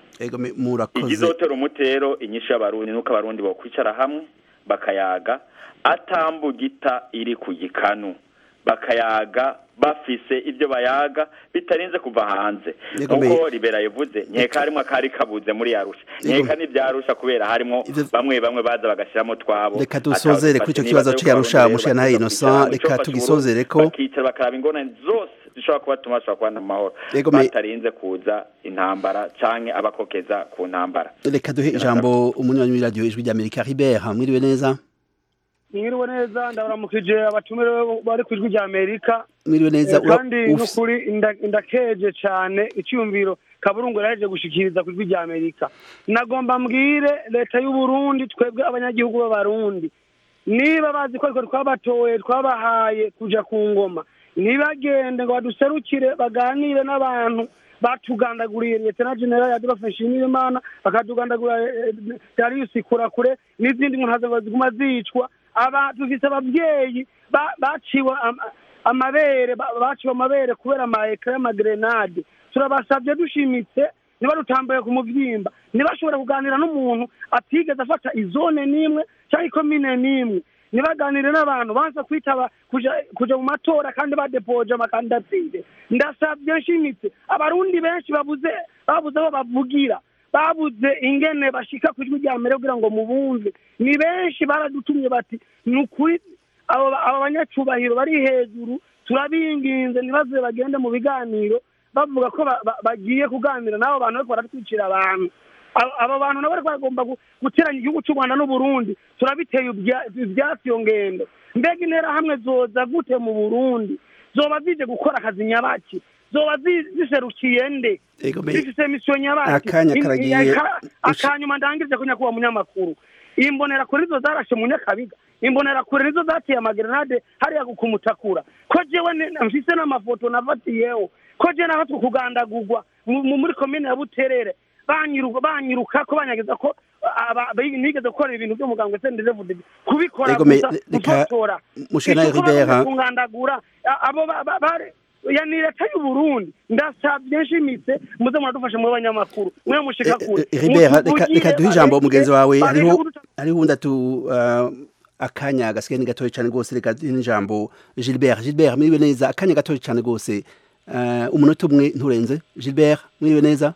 igizotera umutero inyishu y'abarundi nuko abarundi bokwicara hamwe bakayaga atambugita iri ku gikanu bakayaga bafise ibyo bayaga bitarinze kuva hanze nkuko ribera yavuze nkeka harimo akari kabuze muri yarusha nkeka n'ibyarusha kubera harimo bamwe bamwe baza bagashyiramo twabo reka dusozere kuri icyo kibazo cy'iyarusha mushya nawe innocent reka tugisozere ko bakicara bakaraba ingorane zose zishobora kubatuma bashobora kubana amahoro batarinze kuza intambara canke abakokeza ku ntambara reka duhe ijambo umunywanyi w'iradiyo ijwi ry'amerika ribert mwiriwe neza mwiriwe neza ndabaramukije abatumire bari ku ijwi rya amerika mwiriwe neza kandi n'ukuri ndakeje cyane icyumviro kaburungu yaraje gushikiriza ku ijwi rya amerika nagomba mbwire leta y'u Burundi twebwe abanyagihugu b'abarundi niba bazi ko ariko twabatoye twabahaye kuja ku ngoma ntibagende ngo baduserukire baganire n'abantu batugandaguriye leta na general yadufashe imana bakatugandagura Darius Kurakure n'izindi nkuru ziguma zicwa aba dufise ababyeyi baciwe amabere baciwe amabere kubera amayekara y'amagrenade turabasabye dushimitse niba rutambaye ku muvyimba ntibashobora kuganira n'umuntu atigeze afata izone n'imwe cyangwa ikomine n'imwe ntibaganire n'abantu banza kwitaba kuja mu matora kandi badepoje amakandidatire ndasabye nshimitse abarundi benshi babuze babuze aho bavugira babuze ingene bashika ku ijwi rya mbere kugira ngo mubumve ni benshi baradutumye bati ni ukuri abo banyacubahiro bari hejuru turabinginze ntibaze bagende mu biganiro bavuga ko bagiye kuganira n'abo bantu bariko baratwicira abantu abo bantu nabo bariko bagomba guteranya igihugu cy'u rwanda n'uburundi turabiteye ivyatsi iyo ngendo mbega interahamwe zoza gute mu burundi zoba zije gukora akazi nyabaki zoba ziserukiye nde zifise misiyo nyabaki akanyuma ndangirize ko nyakuba munyamakuru imbonera kure nizo zarashe mu nyakabiga imbonera kure nizo zateye amagrenade hariya kumutakura ko jewe mfise n'amafoto nafatiyeho ko je naho tukugandagurwa muri komine ya buterere banyiruka ko banyageza ko nigeze gukora ibintu by'umuganga senderevude kubikora gusa gufotora kungandagura abo ya ni leta y'u Burundi ndasabye nshimitse muze muradufashe mu banyamakuru mwe mushika kure reka duhe ijambo mugenzi wawe hariho hariho undi atu akanya gasigaye ni gatoya cyane rwose reka duhe n'ijambo Gilbert Gilbert mwiriwe neza akanya gatoya cyane rwose Eh, umunota umwe nturenze gilbert mwiriwe neza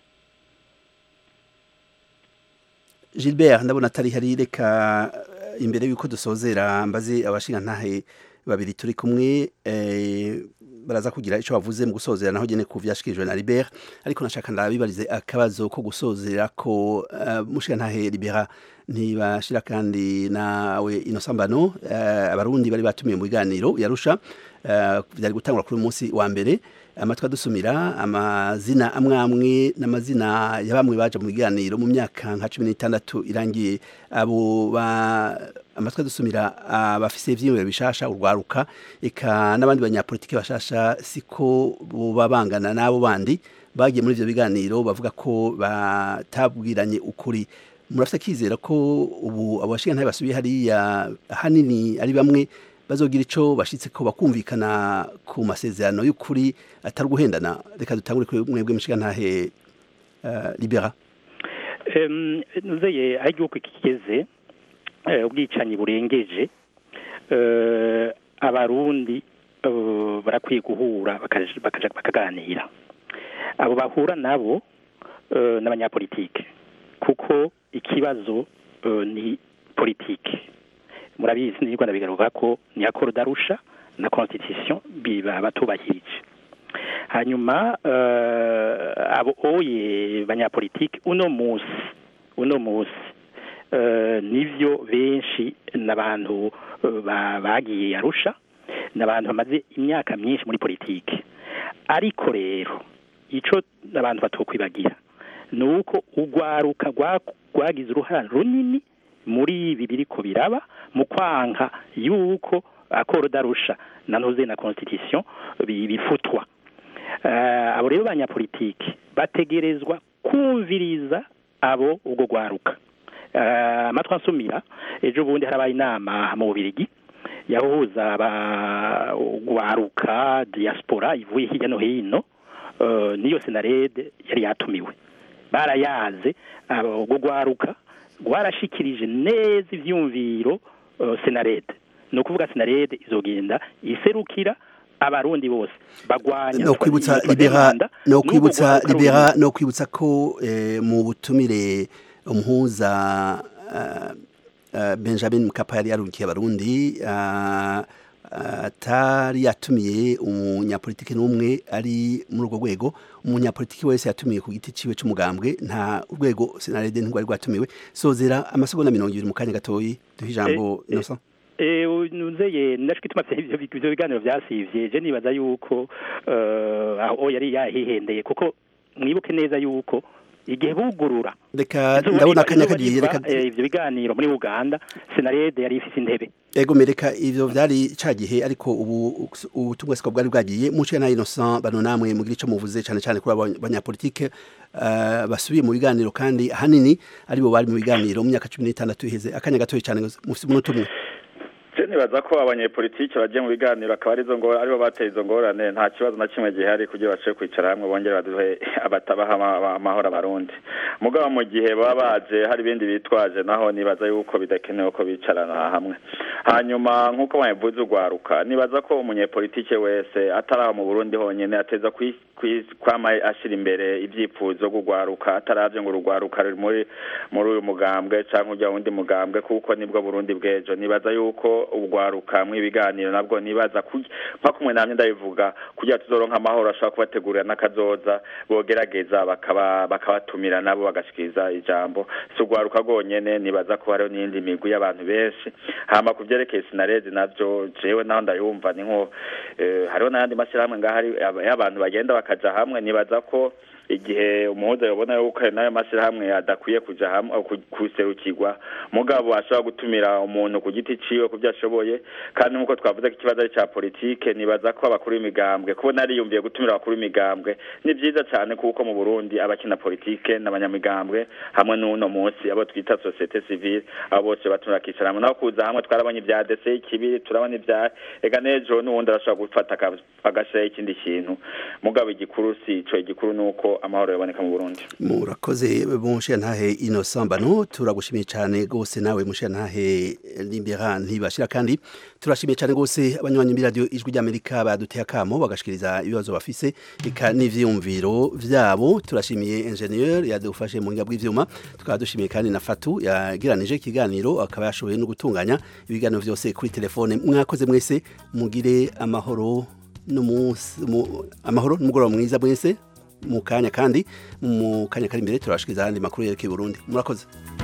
gilbert ndabona atari hari reka eh, imbere y'uko dusozera mbaze abashingantahe babiri turi kumwe eh, baraza kugira icyo bavuze mu gusozera naho gene ku vyashikirijwe na Libert ariko nashaka ndabibarize akabazo ko gusozera ko uh, mushingantahe Libera ntibashira kandi nawe inosambano uh, abarundi bari batumiye mu biganiro yarusha uh, byari gutangura kuri uyu munsi wa mbere amatwi adusumira amazina amwe amwe n'amazina ya bamwe baje mu biganiro mu myaka nka cumi n'itandatu irangiye abo ba amatwi adusumira abafise ivyiyumviro bishasha urwaruka eka n'abandi banyapolitiki bashasha siko boba bangana n'abo bandi bagiye muri ivyo biganiro bavuga ko batabwiranye ukuri murafite akizera ko ubu abo bashingantahe basubiye hariya hanini ari bamwe bazogira ico bashitse ko bakumvikana ku masezerano y'ukuri atari guhendana reka dutangure kuri mwebwe mushingantahe uh, libera Em, nuzeye aho igihugu kigeze eh, ubwicanyi burengeje eh, abarundi eh, barakwiye guhura bakaja- bakaja- bakaganira abo bahura nabo eh, n'abanyapolitike kuko ikibazo eh, ni politike murabizi ni rwanda bigaruka ko ni akoro darusha na constitution biba batubahirije hanyuma eh, abo oye banyapolitike uno musi uno musi eh, nivyo benshi n'abantu eh, ba- bagiye arusha n'abantu bamaze imyaka myinshi muri politike ariko rero ico abantu batokwibagira ni uko urwaruka rwa- rwagize uruhara runini muri ibi biriko biraba mu kwanka yuko akoro darusha na ntuze na constitution bi- bifutwa Eh, abo rero banyapolitiki bategerezwa kumviriza abo ubwo rwaruka Eh, amatwi ansumira ejo bundi harabaye inama mu bubirigi yahuza abagwaruka diaspora ivuye hirya no hino eh, niyo senarede yari yatumiwe barayaze abo ubwo rwaruka rwarashikirije neza ivyumviro eh, senarede ni ukuvuga senarede izogenda iserukira abarundi bose bagwanya no kwibutsa yitwa libera demanda, no n'ubwo kwibutsa rwaruka libera rundi. no kwibutsa ko eh, mu butumire umuhuza uh, uh, Benjamin Mkapa yari yarungiye abarundi uh, atari yatumiye umunyapolitiki n'umwe ari muri urwo rwego umunyapolitiki wese yatumiye ku giti ciwe c'umugambwe nta urwego senarede ntirwari rwatumiwe sozera amasegonda mirongo ibiri mu kanya gatoyi duhe ijambo Eh, eh, Innocent Eh, nuzeye naco kituma ivyo ivyo biganiro vyasivye je nibaza yuko eh, aho yari yahihendeye kuko mwibuke neza yuko igihe bugurura reka izuba ndabona riva- akanya izuba kagiye riva, reka eh, ivyo biganiro muri Uganda senarede yari ifise intebe ego mereka ivyo vyari ca gihe ariko ubu ubutumwa siko bwari bwagiye muce na Innocent bano namwe mugira ico muvuze cane cane kuri aba banyapolitike uh, basubiye mu biganiro kandi hanini aribo bari mu biganiro mu myaka 16 iheze akanya gatoyi cane mufite umunota umwe Je nibaza ko abanyepolitike bagiye mu biganiro akaba arizo ngo aribo bateye izo ngorane nta kibazo na kimwe gihari kugira bace kwicara hamwe bongere baduhe abatabaha ama- amahoro abarundi mugabo mu gihe baba baje hari ibindi bitwaje naho nibaza yuko bidakenewe ko bicarana hamwe hanyuma nk'uko babivuze urwaruka nibaza ko umunyepolitike wese atari aho mu burundi honyine ateza kwi- kwi- kwama ashira imbere ivyifuzo gugwaruka ataravye ngo urugwaruka ruri muri muri uyu mugambwe canke urya wundi mugambwe kuko nibwo burundi bw'ejo nibaza yuko urwaruka mw'ibiganiro nabwo nibaza ku- nka kumwe namye ndabivuga kugira tuzoronka amahoro ashobora kubategurira n'akazoza bogerageza bakaba bakabatumira nabo bagashikiriza ijambo si urwaruka rwonyene nibaza ko hariho n'iyindi migwi y'abantu benshi hama ku vyerekeye sinarezi navyo jewe naho ndayumva ni nko eh, hariho n'ayandi mashyirahamwe ngaho ari aba- y'abantu bagenda bakaja hamwe nibaza ko igihe umuhuza yabona yuko ayo nayo mashyirahamwe adakwiye kuja hamwe ku- kuserukirwa mugabo ashobora gutumira umuntu ku giti ciwe ku byo ashoboye kandi nk'uko twavuze ko ikibazo ari ca politike nibaza ko abakuru b'imigambwe kubona ariyumviye gutumira abakuru b'imigambwe ni vyiza cane kuko mu burundi abakina politike n'abanyamigambwe hamwe n'uno munsi abo twita societe civile abo bose batumira bakicara hamwe naho kuza hamwe twarabonye ibya dese ikibiri turabona ibya ega n'ejo n'uwundi arashobora gufata aka- agashiraho ikindi kintu mugabo igikuru si ico igikuru ni uko ko amahoro yaboneka mu burundi murakoze mushiya ntahe innocent bano turagushimiye cyane rwose nawe mushiya ntahe limbera ntibashira kandi turashimiye cyane rwose abanywanyi b'iradiyo ijwi ry'amerika baduteye akamo bagashikiriza ibibazo bafise eka n'ivyiyumviro vyabo turashimiye ingenieur yadufashe mu buhinga bw'ivyuma tukaba dushimiye kandi na fatu yagiranije ikiganiro akaba yashoboye no gutunganya ibiganiro vyose kuri telefone mwakoze mwese mugire amahoro n'umunsi mu- amahoro n'umugoroba mwiza mwese mu kanya kandi mu kanya kari imbere turabashikiriza ayandi makuru yerekeye Burundi murakoze